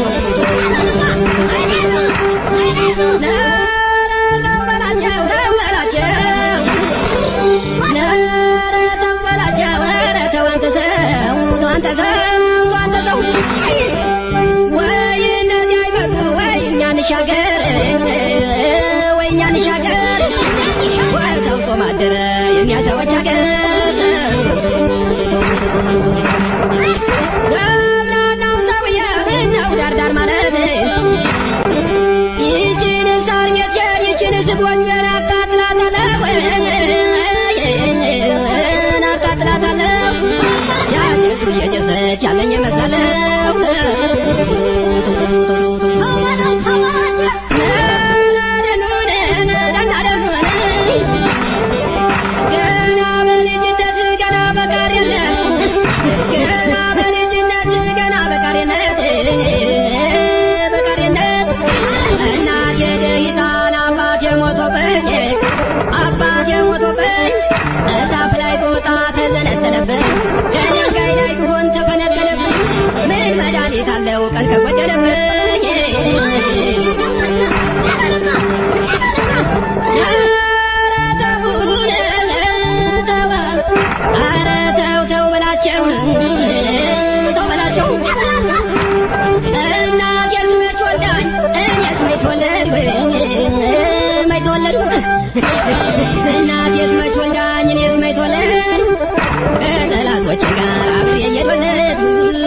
ማደረ የኛ ሰዎች ሀገር ገብናናው ሰውዬ ምነው ዳርዳር ማለት ይችን ሳር ሜጀር ይችን ስጎንጀር አቃጥላታለሁ አቃጥላታለሁ ያጀሱ እየጀሰች ያለኝ ይመስላለሁ ገና በልጅነት ገና በቃሪነት ገና በልጅነት ገና በቃሪነት በቃሪነት እናቴ ደሂታን አባቴ ሞቶብኝ አባቴ ሞቶብኝ እዛፍ ላይ ቦታ ተዘነጠለብኝ ከድንጋይ ላይ ብሆን ተፈነቀለብኝ ምን መድኃኒት አለው ቀን ከጎደለብኝ ኧረ ተው ተው በላቸው ተው በላቸው እናቴስ መች ወልዳኝ እኔስ መች ተወለድኩኝ መች ተወለድኩ እናቴስ መች ወልዳኝ እኔስ መች ተወለድኩ ከጠላቶቼ ጋር አብሬ እየተወለድኩ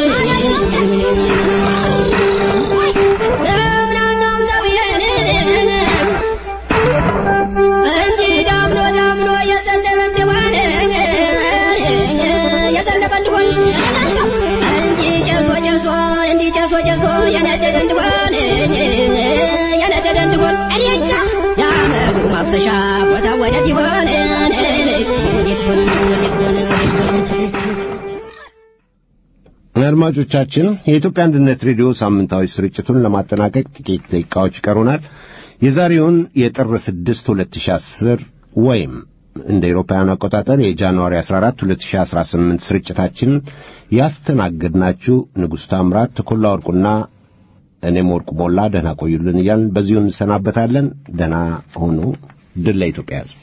ገብናናው ሰውዬን እንዲህ ዳምኖ ዳምኖ የዘነበ እንደሆነ የዘነበ እንደሆነ እንዲህ ጨሶ ጨሶ እንዲህ ጨሶ ጨሶ የነደደ እንደሆነ የነደደ እንደሆነ የአመዱ ማፍሰሻ ቦታ ወዴት ይሆን ወዴት ይሆን ወዴት ይሆን ወዴት ይሆን አድማጮቻችን የኢትዮጵያ አንድነት ሬዲዮ ሳምንታዊ ስርጭቱን ለማጠናቀቅ ጥቂት ደቂቃዎች ይቀሩናል። የዛሬውን የጥር 6 2010 ወይም እንደ ኤሮፓውያን አቆጣጠር የጃንዋሪ 14 2018 ስርጭታችን ያስተናገድናችሁ ንጉሥ ታምራት፣ ተኮላ ወርቁና እኔም ወርቁ ሞላ ደህና ቆዩልን እያልን በዚሁ እንሰናበታለን። ደህና ሆኑ። ድል ለኢትዮጵያ ሕዝብ።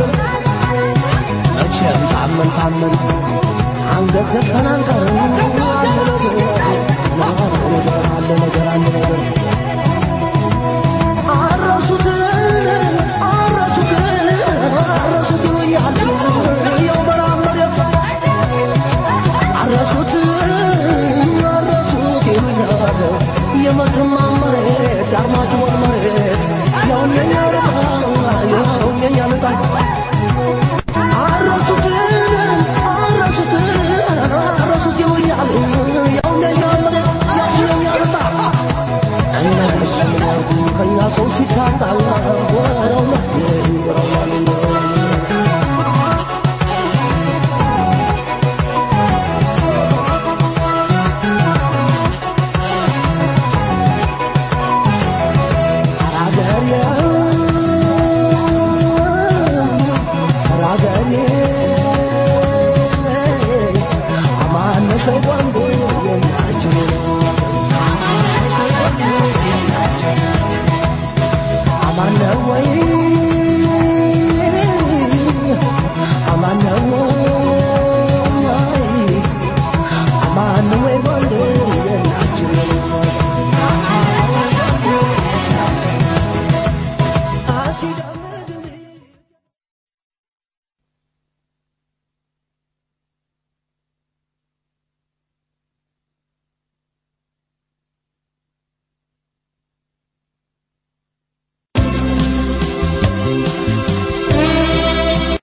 ታመን ታመን አንገት ዘግተን አንቀርም